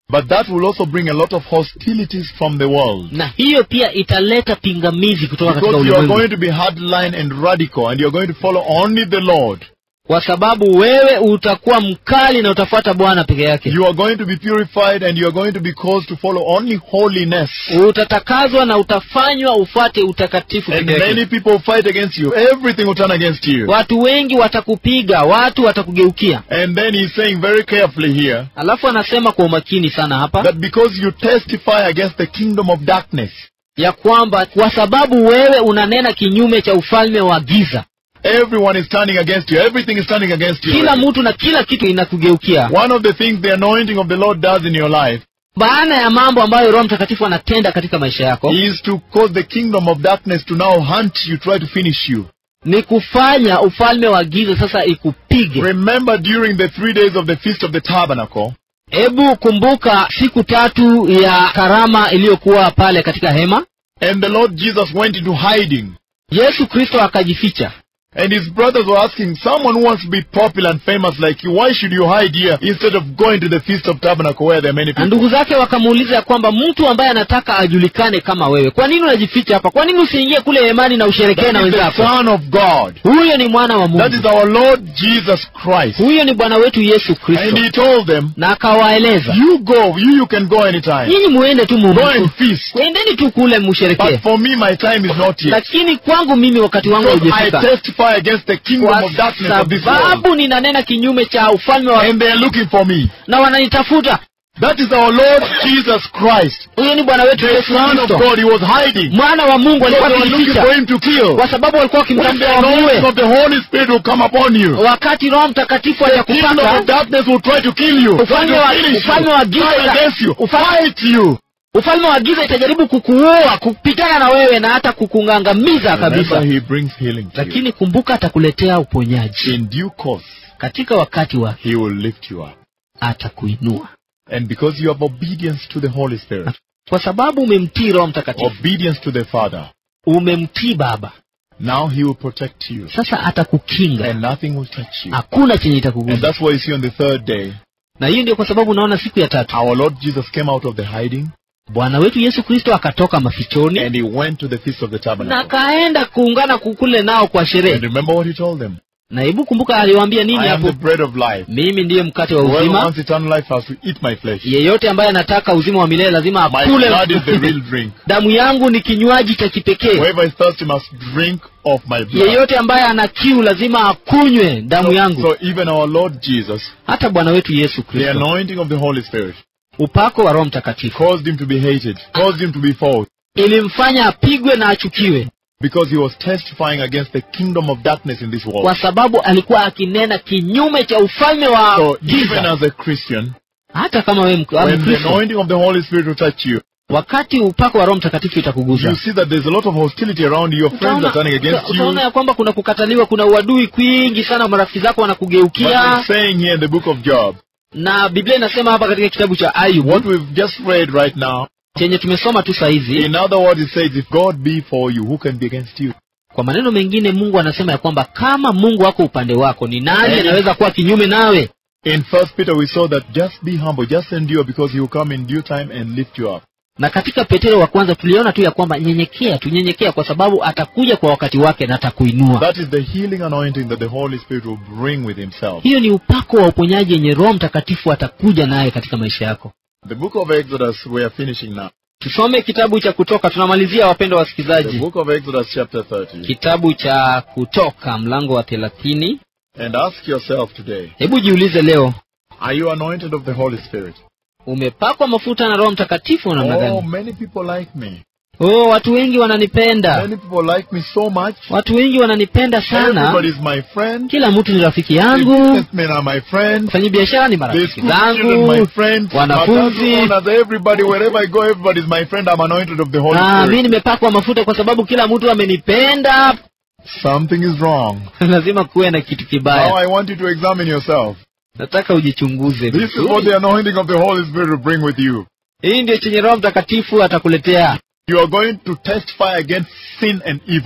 But that will also bring a lot of hostilities from the world. na hiyo pia italeta pingamizi kutoka katika Because you are ulimwengu going to be hardline and radical and you're going to follow only the Lord. kwa sababu wewe utakuwa mkali na utafuata bwana peke yake You are going to be purified and you are going to be caused to follow only holiness. utatakazwa na utafanywa ufuate utakatifu And peke many yake people fight against you. Everything will turn against you. watu wengi watakupiga watu watakugeukia And then he's saying very carefully here alafu anasema kwa umakini sana hapa that because you testify against the kingdom of darkness, ya kwamba kwa sababu wewe unanena kinyume cha ufalme wa giza everyone is turning against you. Everything is turning against you. kila mtu na kila kitu inakugeukia One of the things the anointing of the Lord does in your life baada ya mambo ambayo roho mtakatifu anatenda katika maisha yako is to cause the kingdom of darkness to now hunt you, try to finish you. ni kufanya ufalme wa giza sasa ikupige Remember during the three days of the Feast of the Tabernacle, hebu kumbuka siku tatu ya karama iliyokuwa pale katika hema and the Lord Jesus went into hiding. yesu kristo akajificha And his brothers were asking, someone who wants to be popular and famous like you, why should you hide here instead of going to the Feast of Tabernacle where there are many na people? ndugu zake wakamuuliza ya kwamba mtu ambaye anataka ajulikane kama wewe kwa nini unajificha hapa kwa nini usiingie kule hemani na usherekee That na is the wenzako Son of God. huyo ni mwana wa That is mungu our Lord Jesus Christ. huyo ni bwana wetu yesu And kristo he told them, na akawaeleza you go, you, you can go anytime. nyinyi muende tu Go mu and feast. kwendeni tu kule musherekee But for me, my time is not yet. lakini kwangu mimi wakati wangu Because I haujafika testify against the kingdom kwa of darkness of this world. sababu ninanena kinyume cha ufalme wa And they are looking for me. na wananitafuta That is our Lord Jesus Christ. huyo ni bwana wetu The yesu Son of kristo God. He was hiding. mwana wa mungu Because alikuwa they were looking for akijificha him to kill. kwa sababu walikuwa When the wakimtafuta anointing wamuue of the Holy Spirit will come upon you, wakati roho mtakatifu the kingdom of atakupaka darkness will try to kill you, try Ufalme to wa- finish ufalme you, wa giza turn ita- against you, ufalme- fight you. ufalme wa giza itajaribu kukuua kupitana na wewe na hata kukungangamiza Remember, kabisa he brings healing to you. lakini kumbuka atakuletea uponyaji In due course, katika wakati wa he will lift you up. atakuinua And because you have obedience to the Holy Spirit, kwa sababu umemtii roho mtakatifu obedience to the Father, umemtii baba now he will protect you. sasa atakukinga And nothing will touch you. hakuna chenye And itakuguza that's why you see on the third day, na hiyo ndio kwa sababu unaona siku ya tatu our Lord Jesus came out of the hiding bwana wetu yesu kristo akatoka mafichoni and he went to the Feast of the na Tabernacle. akaenda kuungana kukule nao kwa And sherehe remember what he told them? na hebu kumbuka aliwaambia nini I am hapo the bread of life. mimi ndiye mkate wa Whoever uzima wants eternal life has to eat my flesh. yeyote ambaye anataka uzima wa milele lazima My akule blood is the real drink. damu yangu ni kinywaji cha kipekee Whoever is thirsty must drink of my blood. yeyote ambaye ana kiu lazima akunywe damu So, yangu so even our Lord Jesus, hata bwana wetu yesu the kristo anointing of the Holy Spirit, upako wa roho mtakatifu caused him to be hated, caused him to be fought, ilimfanya apigwe na achukiwe because he was testifying against the kingdom of darkness in this world. kwa sababu alikuwa akinena kinyume cha ufalme wa So even giza as a Christian, hata kama wewe mk- when the mkristo anointing of the Holy Spirit will touch you, wakati upako wa roho mtakatifu you itakuguza see that there's a lot of hostility around you. Your friends utaona are turning against uta- utaona you. ya kwamba kuna kukataliwa kuna uadui kwingi sana marafiki zako But wanakugeukia it's saying here in the book of Job, na biblia inasema hapa katika kitabu cha ayubu what we've just read right now, chenye tumesoma tu sahizi in other words, it says, if God be for you, who can be against you? kwa maneno mengine mungu anasema ya kwamba kama mungu wako upande wako ni nani Eh. anaweza kuwa kinyume nawe In First Peter, we saw that just be humble, just endure, because he will come in due time and lift you up. na katika petero wa kwanza tuliona tu ya kwamba nyenyekea tunyenyekea kwa sababu atakuja kwa wakati wake na atakuinua That is the healing anointing that the Holy Spirit will bring with himself. hiyo ni upako wa uponyaji yenye roho mtakatifu atakuja naye katika maisha yako The book of Exodus, we are finishing now. tusome kitabu cha kutoka tunamalizia wapendwa The wasikilizaji book of Exodus, chapter 30. kitabu cha kutoka mlango wa thelathini And ask yourself today, hebu jiulize leo are you anointed of the Holy Spirit? umepakwa mafuta na roho mtakatifu namna Oh, gani many people like me. oh watu wengi wananipenda Many people like me so much. watu wengi wananipenda sana Everybody is my friend. kila mtu ni rafiki The yangu businessmen are my friends. wafanyi biashara ni The marafiki school children, my zangu friends. wanafunzi. My owners, everybody, wherever I go, everybody is my friend. I'm anointed of the Holy Ah, mi Spirit. nimepakwa mafuta kwa sababu kila mtu amenipenda Something is wrong. lazima kuwe na kitu Now kibaya I want you to examine yourself. nataka ujichunguze This is what vizuri. the anointing of the Holy Spirit will bring with you. hii ndio chenye roho mtakatifu atakuletea You are going to testify against sin and evil.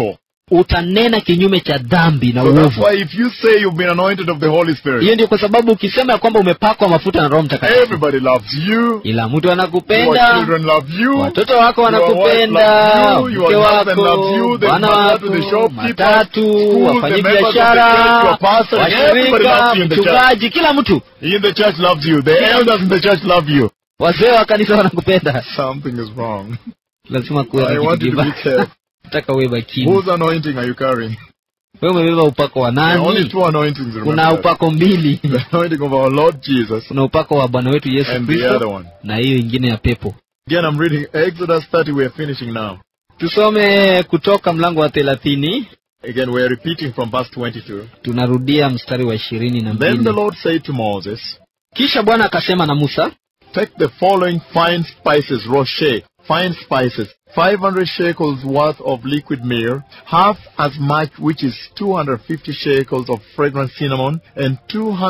utanena kinyume cha dhambi na So that's uovu why if you say you've been anointed of the Holy Spirit, hiyo ndio kwa sababu ukisema ya kwamba umepakwa mafuta na roho mtakatifu everybody loves you. ila mtu Your anakupenda children love you. watoto wako Your wife wanakupenda loves you. mke Your husband loves you. wako The bwana matatu, wako the shopkeeper, matatu schools, the members of the wafanyabiashara church, your pastor, everybody washirika loves you in the church. mchungaji kila mtu In the church loves you. The elders in the church love you. wazee wa kanisa wanakupenda Something is wrong. lazima kuwe I na want kitu you to be kibaya. careful. nataka uwe makini Whose anointing are you carrying? wewe umebeba upako wa There are only nani two anointings. kuna Remember that. upako mbili The anointing of our Lord Jesus kuna upako wa bwana wetu yesu and the other kristo one. na hiyo ingine ya pepo Again, I'm reading Exodus 30. We are finishing now. tusome kutoka mlango wa thelathini Again, we are repeating from verse 22. tunarudia mstari wa ishirini na Then the mbili Lord said to Moses, kisha bwana akasema na musa Take the following fine spices, rocher, fine spices, 500 shekels worth of liquid myrrh, half as much which is 250 shekels of fragrant cinnamon, and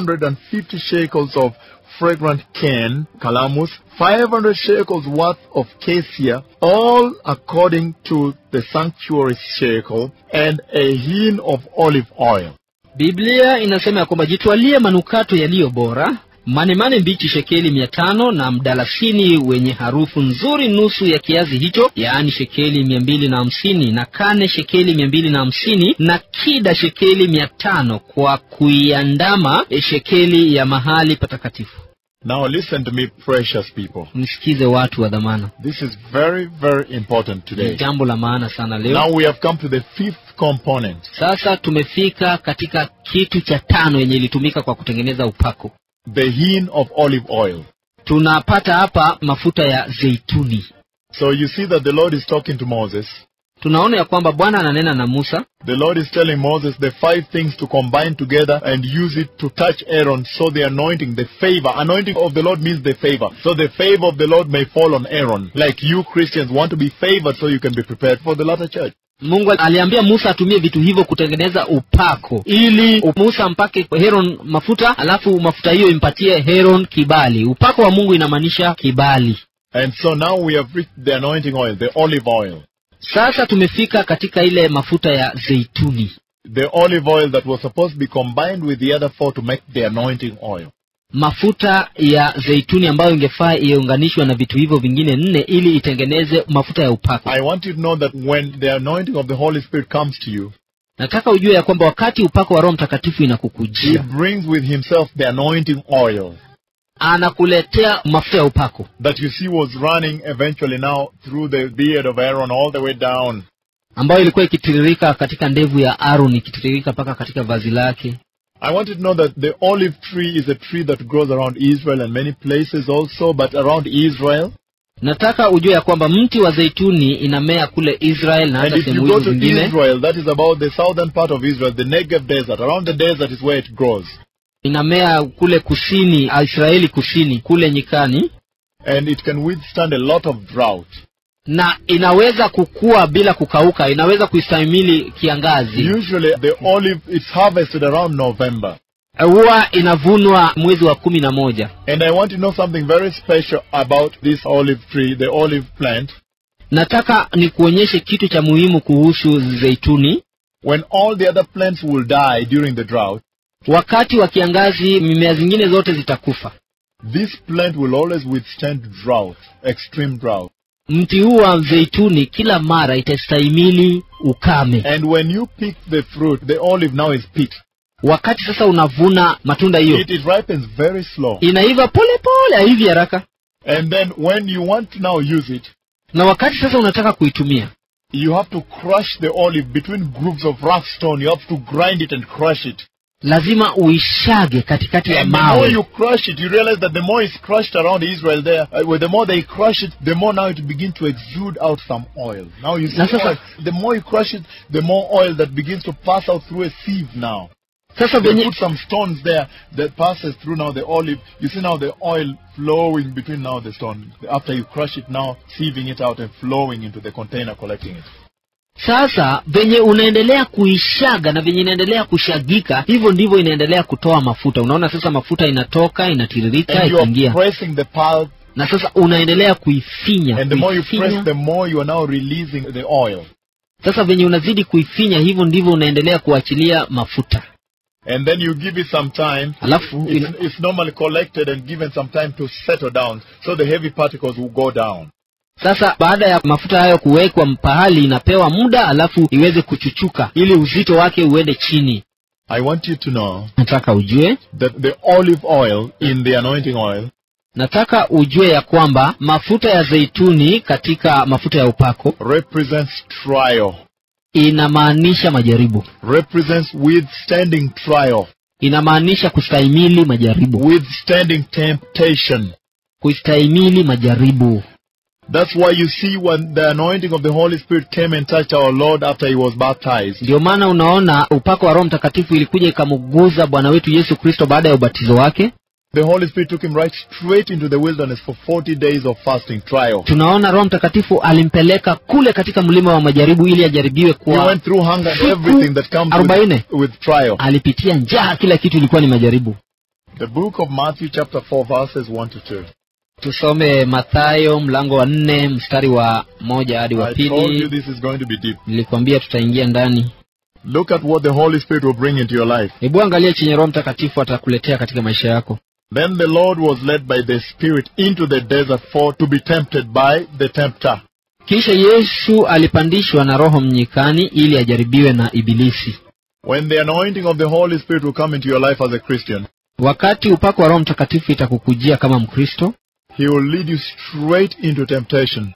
250 shekels of fragrant cane, calamus, 500 shekels worth of cassia, all according to the sanctuary shekel, and a hin of olive oil. biblia inasema ya kwamba jitwalie manukato yaliyo bora manemane mbichi shekeli mia tano na mdalasini wenye harufu nzuri nusu ya kiazi hicho yaani shekeli mia mbili na hamsini na kane shekeli mia mbili na hamsini na kida shekeli mia tano kwa kuiandama shekeli ya mahali patakatifu Now listen to me, precious people. msikize watu wa dhamana This is very, very important ni today. jambo la maana sana leo Now we have come to the fifth component. sasa tumefika katika kitu cha tano yenye ilitumika kwa kutengeneza upako the hin of olive oil. tunapata hapa mafuta ya zeituni So you see that the Lord is talking to Moses. tunaona ya kwamba bwana ananena na musa The Lord is telling Moses the five things to combine together and use it to touch Aaron so the anointing, the favor, anointing of the Lord means the favor. So the favor of the Lord may fall on Aaron. Like you Christians want to be favored so you can be prepared for the latter church. mungu aliambia musa atumie vitu hivyo kutengeneza upako ili musa ampake heron mafuta alafu mafuta hiyo impatie heron kibali upako wa mungu inamaanisha kibali And so now we have reached the anointing oil, the olive oil. sasa tumefika katika ile mafuta ya zeituni The olive oil that was supposed to be combined with the other four to make the anointing oil. mafuta ya zeituni ambayo ingefaa iunganishwe na vitu hivyo vingine nne ili itengeneze mafuta ya upako I want you to know that when the anointing of the Holy Spirit comes to you, nataka ujue ya kwamba wakati upako wa roho mtakatifu He inakukujia brings with himself the anointing oil anakuletea mafuta ya upako that you see was running eventually now through the beard of Aaron all the way down. ambayo ilikuwa ikitiririka katika ndevu ya aron ikitiririka mpaka katika vazi lake I want you to know that the olive tree is a tree that grows around Israel and many places also, but around Israel. nataka ujue ya kwamba mti wa zeituni inamea kule israel na And hata if you sehemu go hizo to zingine Israel, that is about the southern part of Israel, the Negev desert. Around the desert is where it grows. inamea kule kusini israeli kusini kule nyikani And it can withstand a lot of drought. na inaweza kukua bila kukauka inaweza kuistahimili kiangazi Usually the olive is harvested around November. huwa inavunwa mwezi wa kumi na moja And I want to know something very special about this olive tree, the olive plant. nataka nikuonyeshe kitu cha muhimu kuhusu zeituni When all the other plants will die during the drought, wakati wa kiangazi mimea zingine zote zitakufa this plant will always withstand drought, extreme drought. mti huu wa zeituni kila mara itastahimili ukame And when you pick the fruit, the olive now is picked. wakati sasa unavuna matunda hiyo It, it ripens very slow. inaiva pole pole haivi haraka And then when you want to now use it, na wakati sasa unataka kuitumia you have to crush the olive between grooves of rough stone. You have to grind it and crush it. lazima uishage katikati ya And the more mawe you crush it, you realize that the more it's crushed around Israel there, uh, well, the more they crush it, the more now it begins to exude out some oil. Now you see, Na sasa- oil. the more you crush it, the more oil that begins to pass out through a sieve now. sasa They venye put some stones there that passes through now the olive. You see now the oil flowing between now the stone. After you crush it now, sieving it out and flowing into the container, collecting it. sasa venye unaendelea kuishaga na venye inaendelea kushagika hivyo ndivyo inaendelea kutoa mafuta unaona sasa mafuta inatoka inatiririka And you are ikiingia pressing the pulp, na sasa unaendelea kuifinya and the more you press, kuifinya the more you are now releasing the oil. sasa venye unazidi kuifinya hivyo ndivyo unaendelea kuachilia mafuta And then you give it some time. alafu ina, It's, it's normally collected and given some time to settle down. So the heavy particles will go down. sasa baada ya mafuta hayo kuwekwa pahali inapewa muda alafu iweze kuchuchuka ili uzito wake uende chini I want you to know nataka ujue that the olive oil in the anointing oil nataka ujue ya kwamba mafuta ya zeituni katika mafuta ya upako represents trial, inamaanisha majaribu represents withstanding trial, inamaanisha kustahimili majaribu withstanding temptation. kustahimili majaribu That's why you see when the anointing of the Holy Spirit came and touched our Lord after he was baptized. ndio maana unaona upako wa roho mtakatifu ilikuja ikamuguza bwana wetu yesu kristo baada ya ubatizo wake The Holy Spirit took him right straight into the wilderness for 40 days of fasting trial. tunaona roho mtakatifu alimpeleka kule katika mlima wa majaribu ili ajaribiwe He kwa went through hunger and siku everything that comes arobaini. with, with trial. alipitia njaa kila kitu ilikuwa ni majaribu The book of Matthew chapter 4 verses 1 to 2. tusome mathayo mlango wa nne mstari wa moja hadi wa I told you pili this is going to be deep. nilikwambia tutaingia ndani Look at what the Holy Spirit will bring into your life. hebu angalia chenye roho mtakatifu atakuletea katika maisha yako Then the Lord was led by the Spirit into the desert for to be tempted by the tempter. kisha yesu alipandishwa na roho mnyikani ili ajaribiwe na ibilisi When the anointing of the Holy Spirit will come into your life as a Christian, wakati upako wa roho mtakatifu itakukujia kama mkristo He will lead you straight into temptation.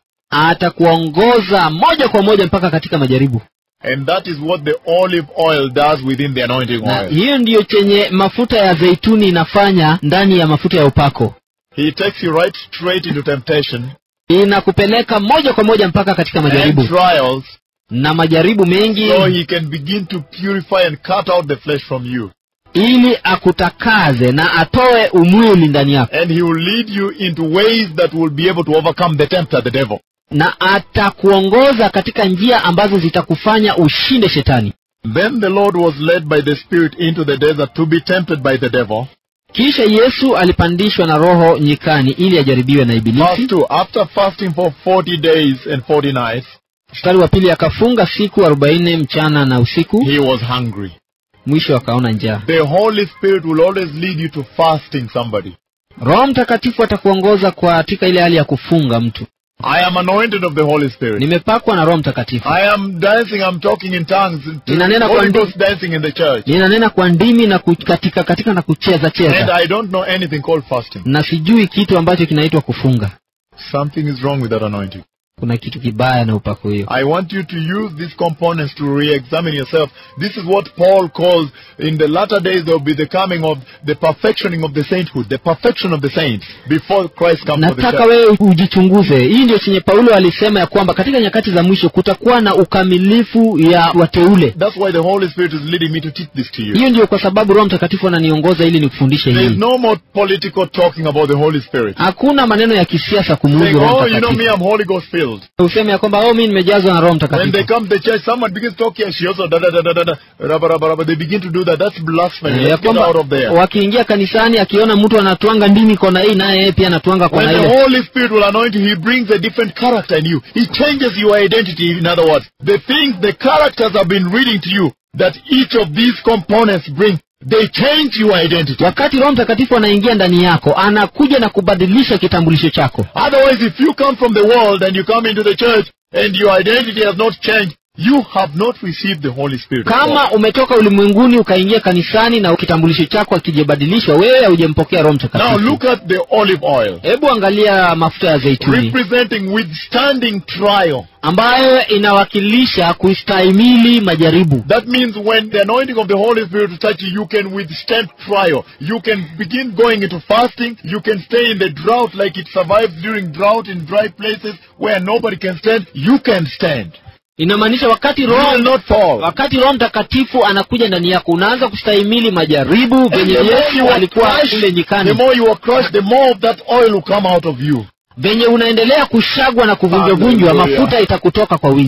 atakuongoza moja kwa moja mpaka katika majaribu And that is what the olive oil does within the anointing na oil. hiyo ndiyo chenye mafuta ya zeituni inafanya ndani ya mafuta ya upako He takes you right straight into temptation inakupeleka moja kwa moja mpaka katika and majaribu trials na majaribu mengi so he can begin to purify and cut out the flesh from you. ili akutakaze na atoe umwili ndani yako And he will lead you into ways that will be able to overcome the tempter, the devil. na atakuongoza katika njia ambazo zitakufanya ushinde shetani Then the Lord was led by the Spirit into the desert to be tempted by the devil. kisha yesu alipandishwa na roho nyikani ili ajaribiwe na Verse ibilisi 2 After fasting for 40 days and 40 nights, mstari wa pili akafunga siku arobaini mchana na usiku he was hungry. mwisho akaona njaa The Holy Spirit will always lead you to fasting somebody. roho mtakatifu atakuongoza kwa katika ile hali ya kufunga mtu I am anointed of the Holy Spirit. nimepakwa na roho mtakatifu I am dancing, I'm talking in tongues. Ninanena kwa Holy ndi- Ghost dancing in the church. ninanena kwa ndimi na ku- katika katika na kucheza And cheza I don't know anything called fasting. na sijui kitu ambacho kinaitwa kufunga Something is wrong with that anointing. kuna kitu kibaya na upako hiyo I want you to use these components to re-examine yourself. This is what Paul calls, in the latter days there will be the coming of the perfectioning of the sainthood, the perfection of the saints, before Christ comes for the nataka church. wewe ujichunguze hii ndio chenye paulo alisema ya kwamba katika nyakati za mwisho kutakuwa na ukamilifu ya wateule That's why the Holy Spirit is leading me to teach this to you. hiyo ndio kwa sababu roho mtakatifu ananiongoza ili nikufundishe There is hii no more political talking about the Holy Spirit. hakuna maneno ya kisiasa Saying, kumuhusu roho oh, you know me, mtakatifu I'm Holy Ghost filled. useme ya kwamba oh mi nimejazwa na roho When they mtakatifu come to church, someone begins to talk here, she also da da da da da da, rabba, rabba, rabba. They begin to do that. That's blasphemy. ya Let's get kwamba out of there. wakiingia kanisani akiona mtu anatwanga ndimi kona hii naye yeye pia anatwanga When kona the ile Holy Spirit will anoint you, He brings a different character in you. He changes your identity, in other words. The things, the characters I've been reading to you, that each of these components bring, they change your identity. wakati roho mtakatifu anaingia ndani yako anakuja na kubadilisha kitambulisho chako Otherwise, if you come from the world and you come into the church and your identity has not changed, you have not received the Holy Spirit. of God. kama umetoka ulimwenguni ukaingia kanisani na kitambulisho chako akijabadilishwa wewe haujempokea roho Now mtakatifu look at the olive oil, hebu angalia mafuta ya zeituni representing withstanding trial. ambayo inawakilisha kustahimili majaribu That means when the anointing of the Holy Spirit will touch you, you can withstand trial. You can begin going into fasting. You can stay in the drought like it survives during drought in dry places where nobody can stand. You can stand. inamaanisha wakati You roho will not fall. wakati roho mtakatifu anakuja ndani yako unaanza kustahimili majaribu And venye the more yesu you are alikuwa kule crushed, the nyikani more you are crushed, the more of that oil will come out of you. venye unaendelea kushagwa na kuvunjwavunjwa Hallelujah. mafuta itakutoka kwa wingi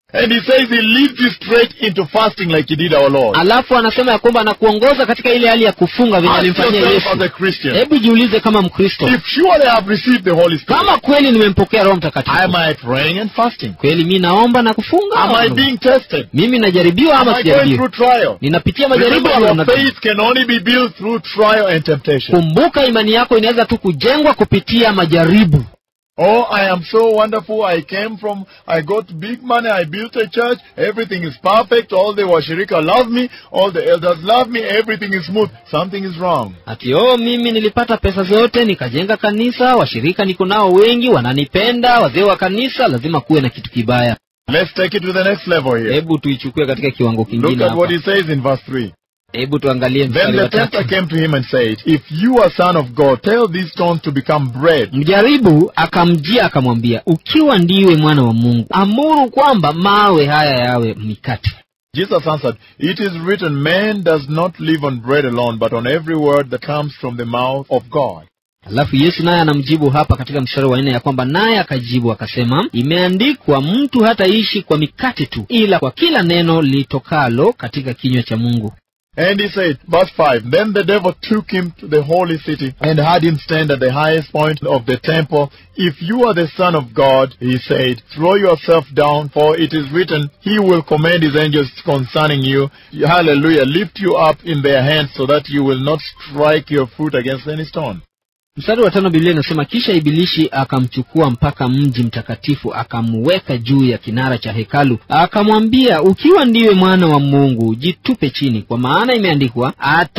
And he says he leads you straight into fasting like he did our Lord. alafu anasema ya kwamba anakuongoza katika ile hali ya kufunga vile Ask alimfanyia yourself yesu as a Christian, hebu jiulize kama mkristo if surely I have received the Holy Spirit, kama kweli nimempokea roho mtakatifu am I praying and fasting? kweli mi naomba na kufunga Am I ama being tested? Am mimi najaribiwa ama I going sijaribiwa through trial? ninapitia majaribu Remember, ama your namna gani? faith can only be built through trial and temptation. kumbuka imani yako inaweza tu kujengwa kupitia majaribu Oh, I am so wonderful. I came from, I got big money. I built a church. Everything is perfect. All the washirika love me. All the elders love me. Everything is smooth. Something is wrong. ati oh mimi nilipata pesa zote nikajenga kanisa washirika niko nao wengi wananipenda wazee wa kanisa lazima kuwe na kitu kibaya Let's take it to the next level here. hebu tuichukue katika kiwango Look kingine at what hapa he says in verse 3. hebu tuangalie Then mstari the wa tempter tatu came to him and said, If you are son of God, tell these stones to become bread. mjaribu akamjia akamwambia ukiwa ndiwe mwana wa mungu amuru kwamba mawe haya yawe mikate Jesus answered, It is written, Man does not live on bread alone, but on every word that comes from the mouth of God. alafu yesu naye anamjibu hapa katika mstari wa nne ya kwamba naye akajibu akasema imeandikwa mtu hataishi kwa mikate tu ila kwa kila neno litokalo katika kinywa cha mungu And he said, verse 5, Then the devil took him to the holy city and had him stand at the highest point of the temple. If you are the Son of God, he said, throw yourself down, for it is written, He will command His angels concerning you. Hallelujah. Lift you up in their hands so that you will not strike your foot against any stone. mstari wa tano biblia inasema kisha ibilishi akamchukua mpaka mji mtakatifu akamweka juu ya kinara cha hekalu akamwambia ukiwa ndiwe mwana wa mungu jitupe chini kwa maana imeandikwa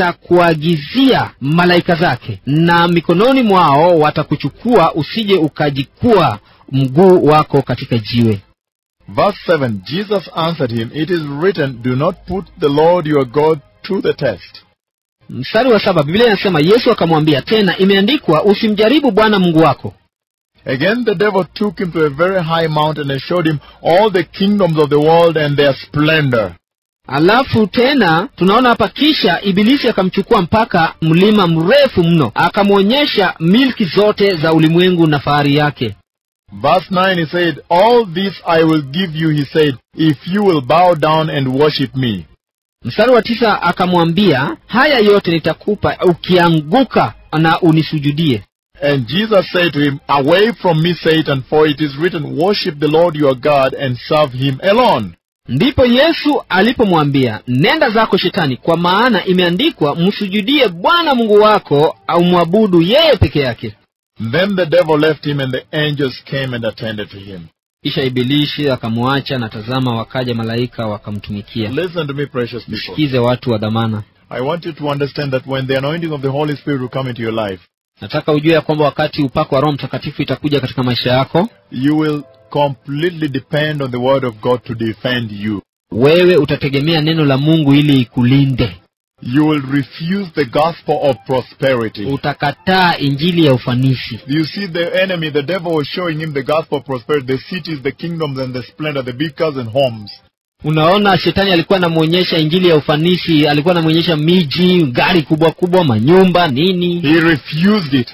atakuagizia malaika zake na mikononi mwao watakuchukua usije ukajikua mguu wako katika jiwe Verse 7, Jesus answered him, It is written, Do not put the Lord your God to the test. mstari wa saba biblia inasema yesu akamwambia tena imeandikwa usimjaribu bwana mungu wako Again the devil took him to a very high mountain and showed him all the kingdoms of the world and their splendor. alafu tena tunaona hapa kisha ibilisi akamchukua mpaka mlima mrefu mno akamwonyesha milki zote za ulimwengu na fahari yake Verse 9 he said, All this I will give you, he said, if you will bow down and worship me. mstari wa tisa akamwambia haya yote nitakupa ukianguka na unisujudie And Jesus said to him, Away from me, Satan, for it is written, Worship the Lord your God and serve him alone. ndipo yesu alipomwambia nenda zako shetani kwa maana imeandikwa msujudie bwana mungu wako au mwabudu yeye peke yake Then the devil left him, and the angels came and attended to him. kisha ibilishi akamwacha na tazama wakaja malaika wakamtumikia Listen to me, precious people. sikize watu wa dhamana I want you to understand that when the anointing of the Holy Spirit will come into your life, nataka ujue ya kwamba wakati upako wa roho mtakatifu itakuja katika maisha yako you will completely depend on the Word of God to defend you. wewe utategemea neno la mungu ili ikulinde You will refuse the gospel of prosperity. utakataa injili ya ufanisi You see, the enemy, the devil was showing him the gospel of prosperity, the cities, the kingdoms, and the splendor, the big cars and homes. unaona shetani alikuwa anamwonyesha injili ya ufanisi alikuwa anamwonyesha miji gari kubwa kubwa manyumba nini He refused it.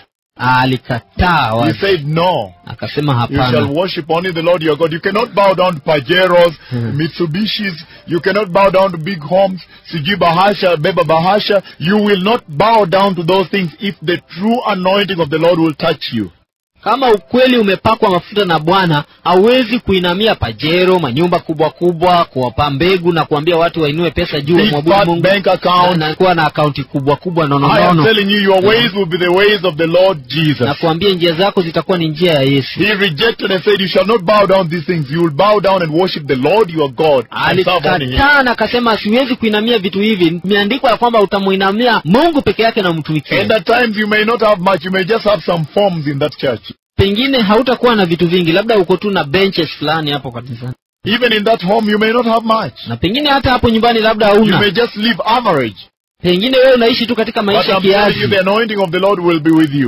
alikataa He wazi. said, No. akasema You shall hapana worship only the Lord your God. You cannot bow down to Pajeros, Hmm. Mitsubishis. You cannot bow down to big homes, Siji Bahasha, Beba Bahasha. You will not bow down to those things if the true anointing of the Lord will touch you. kama ukweli umepakwa mafuta na bwana hauwezi kuinamia pajero manyumba kubwa kubwa kuwapa mbegu na kuambia watu wainue pesa juu Big wamwabudu fat mungu bank account. na kuwa na akaunti kubwa kubwa I am nononono telling you, your ways will be the ways of the Lord Jesus. na kuambia njia zako zitakuwa ni njia ya yesu He rejected and said, You shall not bow down these things. You will bow down and worship the Lord your God and serve only Him. alikataa na akasema siwezi kuinamia vitu hivi imeandikwa ya kwamba utamuinamia mungu peke yake na And umtumikia at times you may not have much. You may just have some forms in that church. pengine hautakuwa na vitu vingi labda uko tu na benches fulani hapo kanisani Even in that home, you may not have much. na pengine hata hapo nyumbani labda You may hauna just live average. pengine wewe unaishi tu katika But maisha I'm telling you, kiasi the anointing of the Lord will be with you.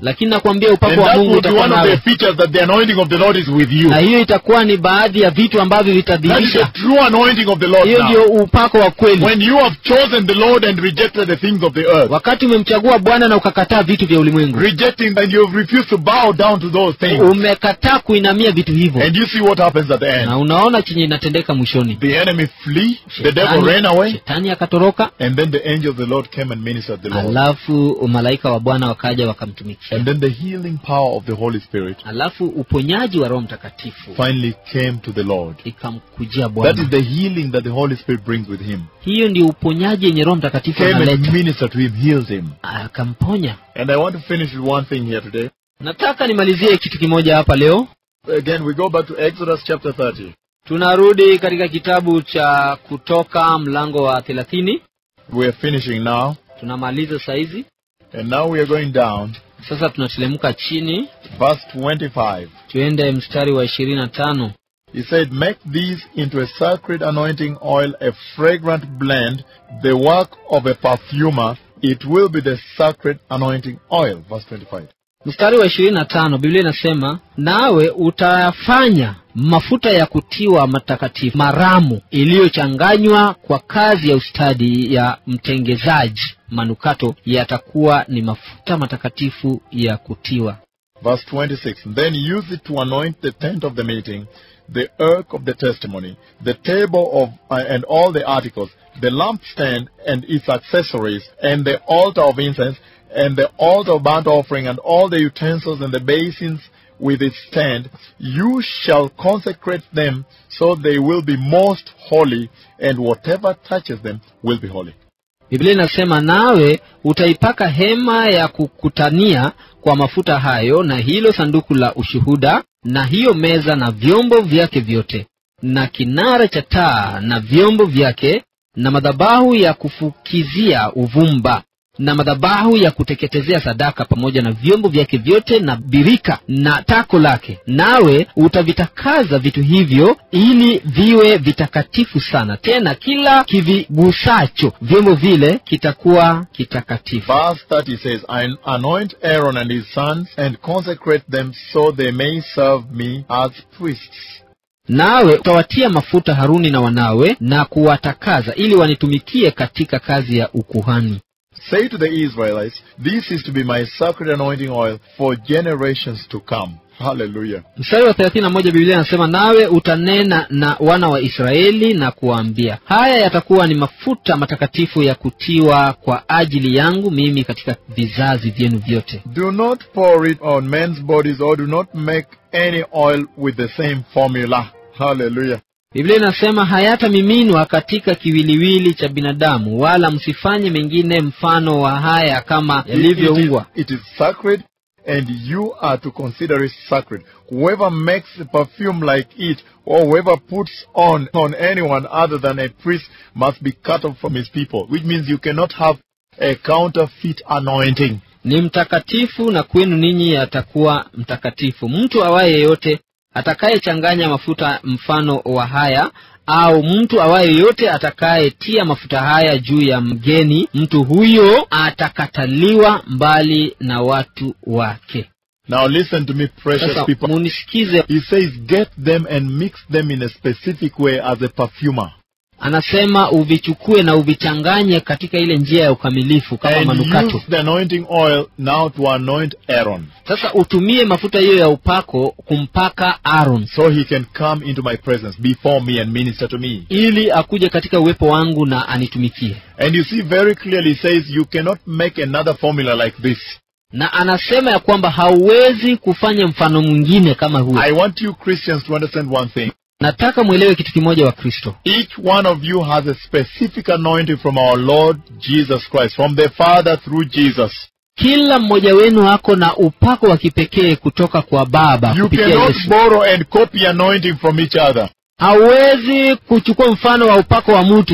lakini nakwambia And upako wa that mungu will be utakuwa one of the nawe features that the anointing of the Lord is with you. na hiyo itakuwa ni baadhi ya vitu ambavyo That is the vitadhihirisha true anointing of the Lord hiyo now. ndio upako wa kweli When you have chosen the Lord and rejected the things of the earth, wakati umemchagua bwana na ukakataa vitu vya ulimwengu rejecting and you have refused to bow down to those things, umekataa kuinamia vitu hivyo and you see what happens at the end. na unaona chenye inatendeka mwishoni The enemy flee, the devil Shetani- ran away, shetani akatoroka and then the angel of the Lord came and ministered the Lord. alafu malaika wa bwana wakaja wakamtumikia And then the healing power of the Holy Spirit alafu uponyaji wa roho mtakatifu finally came to the Lord. ikamkujia That bwana is the healing that the Holy Spirit brings with him. hiyo ndio uponyaji yenye roho mtakatifu Came and analeta ministered to him, healed him. akamponya And I want to finish with one thing here today. nataka nimalizie kitu kimoja hapa leo Again, we go back to Exodus chapter 30. tunarudi katika kitabu cha kutoka mlango wa thelathini We are finishing now. tunamaliza saizi And now we are going down. sasa tunatelemka chini Verse 25. tuende mstari wa ishirini na tano He said, Make these into a sacred anointing oil, a fragrant blend, the work of a perfumer. It will be the sacred anointing oil. Verse 25. mstari wa ishirini na tano biblia inasema nawe utayafanya mafuta ya kutiwa matakatifu maramu iliyochanganywa kwa kazi ya ustadi ya mtengezaji manukato yatakuwa ni mafuta matakatifu ya kutiwa Verse 26. Then use it to anoint the tent of the meeting, the ark of the testimony, the table of, uh, and all the articles, the lampstand and its accessories, and the altar of incense, and the altar of burnt offering, and all the utensils and the basins with its stand. You shall consecrate them so they will be most holy, and whatever touches them will be holy. biblia inasema nawe utaipaka hema ya kukutania kwa mafuta hayo na hilo sanduku la ushuhuda na hiyo meza na vyombo vyake vyote na kinara cha taa na vyombo vyake na madhabahu ya kufukizia uvumba na madhabahu ya kuteketezea sadaka pamoja na vyombo vyake vyote na birika na tako lake nawe utavitakaza vitu hivyo ili viwe vitakatifu sana tena kila kivigusacho vyombo vile kitakuwa kitakatifu Verse 30 says, "I anoint Aaron and his sons and consecrate them so they may serve me as priests. nawe utawatia mafuta haruni na wanawe na kuwatakaza ili wanitumikie katika kazi ya ukuhani Say to the Israelites, This is to be my sacred anointing oil for generations to come. Hallelujah. mstari wa thelathini na moja biblia anasema nawe utanena na wana wa israeli na kuwaambia haya yatakuwa ni mafuta matakatifu ya kutiwa kwa ajili yangu mimi katika vizazi vyenu vyote Do not pour it on men's bodies or do not make any oil with the same formula. Hallelujah. biblia inasema hayatamiminwa katika kiwiliwili cha binadamu wala msifanye mengine mfano wa haya kama It- it is- yalivyoungwa it is sacred and you are to consider it sacred. Whoever makes a perfume like it or whoever puts on on anyone other than a priest must be cut off from his people, which means you cannot have a counterfeit anointing. ni mtakatifu na kwenu ninyi atakuwa mtakatifu mtu awaye yeyote atakayechanganya mafuta mfano wa haya au mtu awaye yeyote atakayetia mafuta haya juu ya mgeni mtu huyo atakataliwa mbali na watu wake Now listen to me, precious sasa people. munisikize He says, get them and mix them in a specific way as a perfumer. anasema uvichukue na uvichanganye katika ile njia ya ukamilifu kama And manukato use the anointing oil now to anoint Aaron sasa utumie mafuta hiyo ya upako kumpaka aron so he can come into my presence before me and minister to me. ili akuje katika uwepo wangu na anitumikie And you see very clearly, he says, you cannot make another formula like this. na anasema ya kwamba hauwezi kufanya mfano mwingine kama huo I want you Christians to understand one thing. nataka mwelewe kitu kimoja wa kristo Each one of you has a specific anointing from our Lord Jesus Christ, from the Father through Jesus. kila mmoja wenu ako na upako wa kipekee kutoka kwa baba You kupitia cannot yesu borrow and copy anointing from each other. hauwezi kuchukua mfano wa upako wa mtu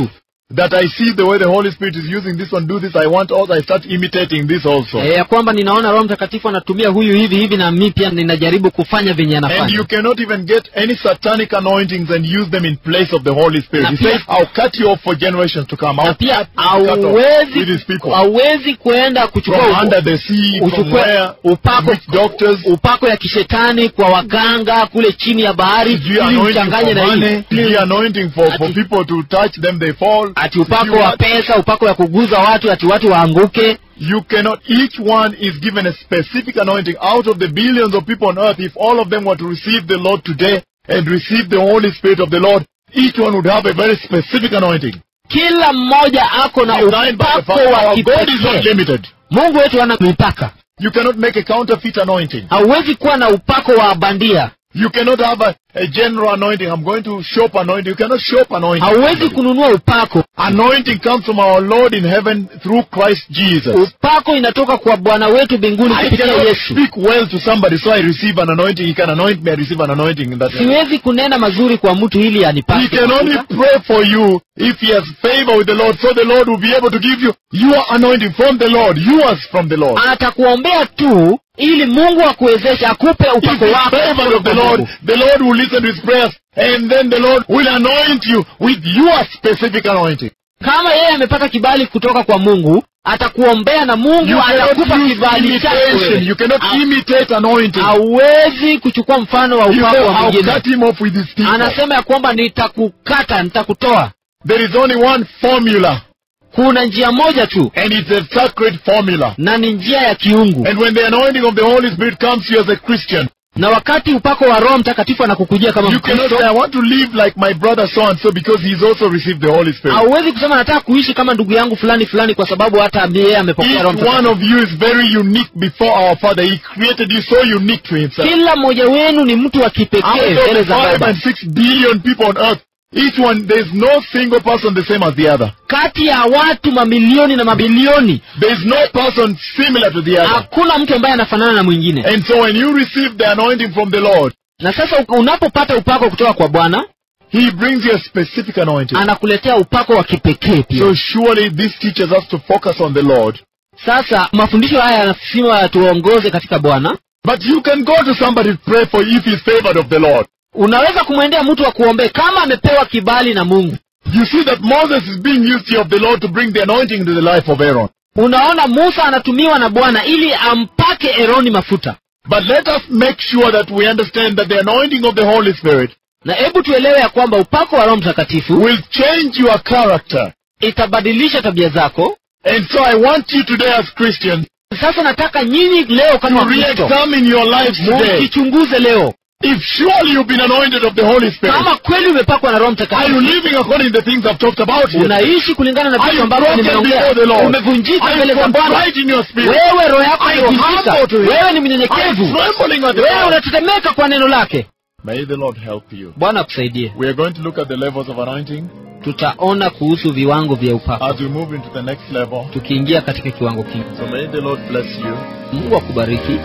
that I see the way the Holy Spirit is using this one, do this, I want also, I start imitating this also. e, ya kwamba ninaona roho mtakatifu anatumia huyu hivi hivi na mi pia ninajaribu kufanya venye And anafanya you cannot even get any satanic anointings and use them in place of the Holy Spirit. Na He pia- says, I'll cut you off for generations to come. na I'll pia cut, cut off with hauwezi his people. hauwezi kuenda kuchukua From upo- under the sea, from uchukue where, upako which doctors, upako ya kishetani kwa waganga kule chini ya bahari Sijui ili anointing uchanganye for na money, hii sijui anointing for, for Ati- people to touch them, they fall. ati upako Sijui wa what. pesa upako ya kuguza watu ati watu waanguke You cannot, each one is given a specific anointing. Out of the billions of people on earth, if all of them were to receive the Lord today and receive the Holy Spirit of the Lord, each one would have a very specific anointing. kila mmoja ako na Designed by the upako Father. wa Our God is not kipekee limited. mungu wetu hana mipaka You cannot make a counterfeit anointing. hauwezi kuwa na upako wa bandia You cannot have a, a general anointing. I'm going to shop anointing. You cannot shop anointing. hauwezi kununua upako Anointing comes from our Lord in heaven through Christ Jesus. upako inatoka kwa bwana wetu mbinguni I kupitia cannot yesu speak well to somebody, so I receive an anointing. He can anoint me, I receive an anointing in that way. siwezi kunena mazuri kwa mtu ili He anipake can only mafuta. pray for you if he has favor with the Lord, so the Lord will be able to give you your anointing from the Lord, yours from the Lord. atakuombea tu ili mungu akuwezeshe akupe If upako the wako favor of the Lord, the Lord will listen to his prayers, and then the Lord will anoint you with your specific anointing. kama yeye amepata kibali kutoka kwa mungu atakuombea na mungu You cannot atakupa use kibali chako imitation. wewe. You cannot Ha- imitate anointing. hauwezi kuchukua mfano wa You upako say, wa I'll mwingine cut him off with his teeth. anasema ya kwamba nitakukata nitakutoa There is only one formula, kuna njia moja tu and it's a sacred formula. na ni njia ya kiungu And when the anointing of the Holy Spirit comes to you as a Christian, na wakati upako wa roho mtakatifu anakukujia kama you cannot mkristo say, I want to live like my brother so and so because he's also received the Holy Spirit. hauwezi kusema nataka kuishi kama ndugu yangu fulani fulani kwa sababu hata yeye amepokea roho Each one mtakatifu of you is very unique before our Father. He created you so unique to Himself. kila mmoja wenu ni mtu wa kipekee Out mbele of za five baba and six billion people on earth, each one, there's no single person the same as the other. kati ya watu mamilioni na mabilioni There's no person similar to the other. hakuna mtu ambaye anafanana na mwingine And so when you receive the anointing from the Lord, na sasa unapopata upako kutoka kwa bwana He brings you a specific anointing. anakuletea upako wa kipekee pia So surely this teaches us to focus on the Lord. sasa mafundisho haya yanasima tuongoze katika bwana But you can go to somebody to pray for if he's favored of the Lord. unaweza kumwendea mtu wa kuombea kama amepewa kibali na mungu You see that Moses is being used here of the Lord to bring the anointing into the life of Aaron. unaona musa anatumiwa na bwana ili ampake eroni mafuta But let us make sure that we understand that the anointing of the Holy Spirit na hebu tuelewe ya kwamba upako wa roho mtakatifu will change your character. itabadilisha tabia zako And so I want you today as Christians sasa nataka nyinyi leo to kama Wakristo re-examine your lives today. mujichunguze leo If surely you've been anointed of the Holy Spirit, kama kweli umepakwa na roho are you mtakatifu living according to the things I've talked about here? unaishi kulingana na Are vitu you ambavyo broken nimeongea before the Lord? umevunjika Are mbele you za bwana contrite in your spirit? wewe roho yako Are you imevunjika humble to him? wewe ni Are you mnyenyekevu trembling at the wewe Lord? unatetemeka kwa neno lake May the Lord help you. bwana akusaidie We are going to look at the levels of anointing tutaona kuhusu viwango vya upako as we move into the next level. tukiingia katika kiwango kingi So may the Lord bless you. mungu akubariki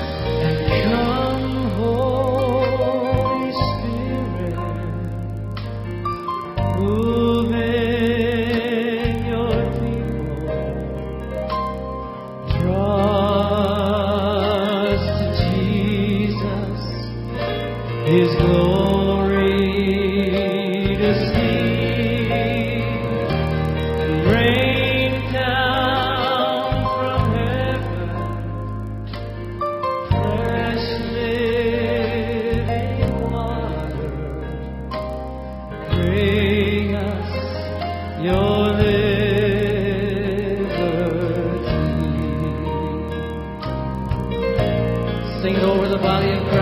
Come, Holy Spirit, move in your people. Draw us to Jesus, His glory to see. Rain down from heaven. Fresh living water, bring us your liberty. Sing it over the body of Christ.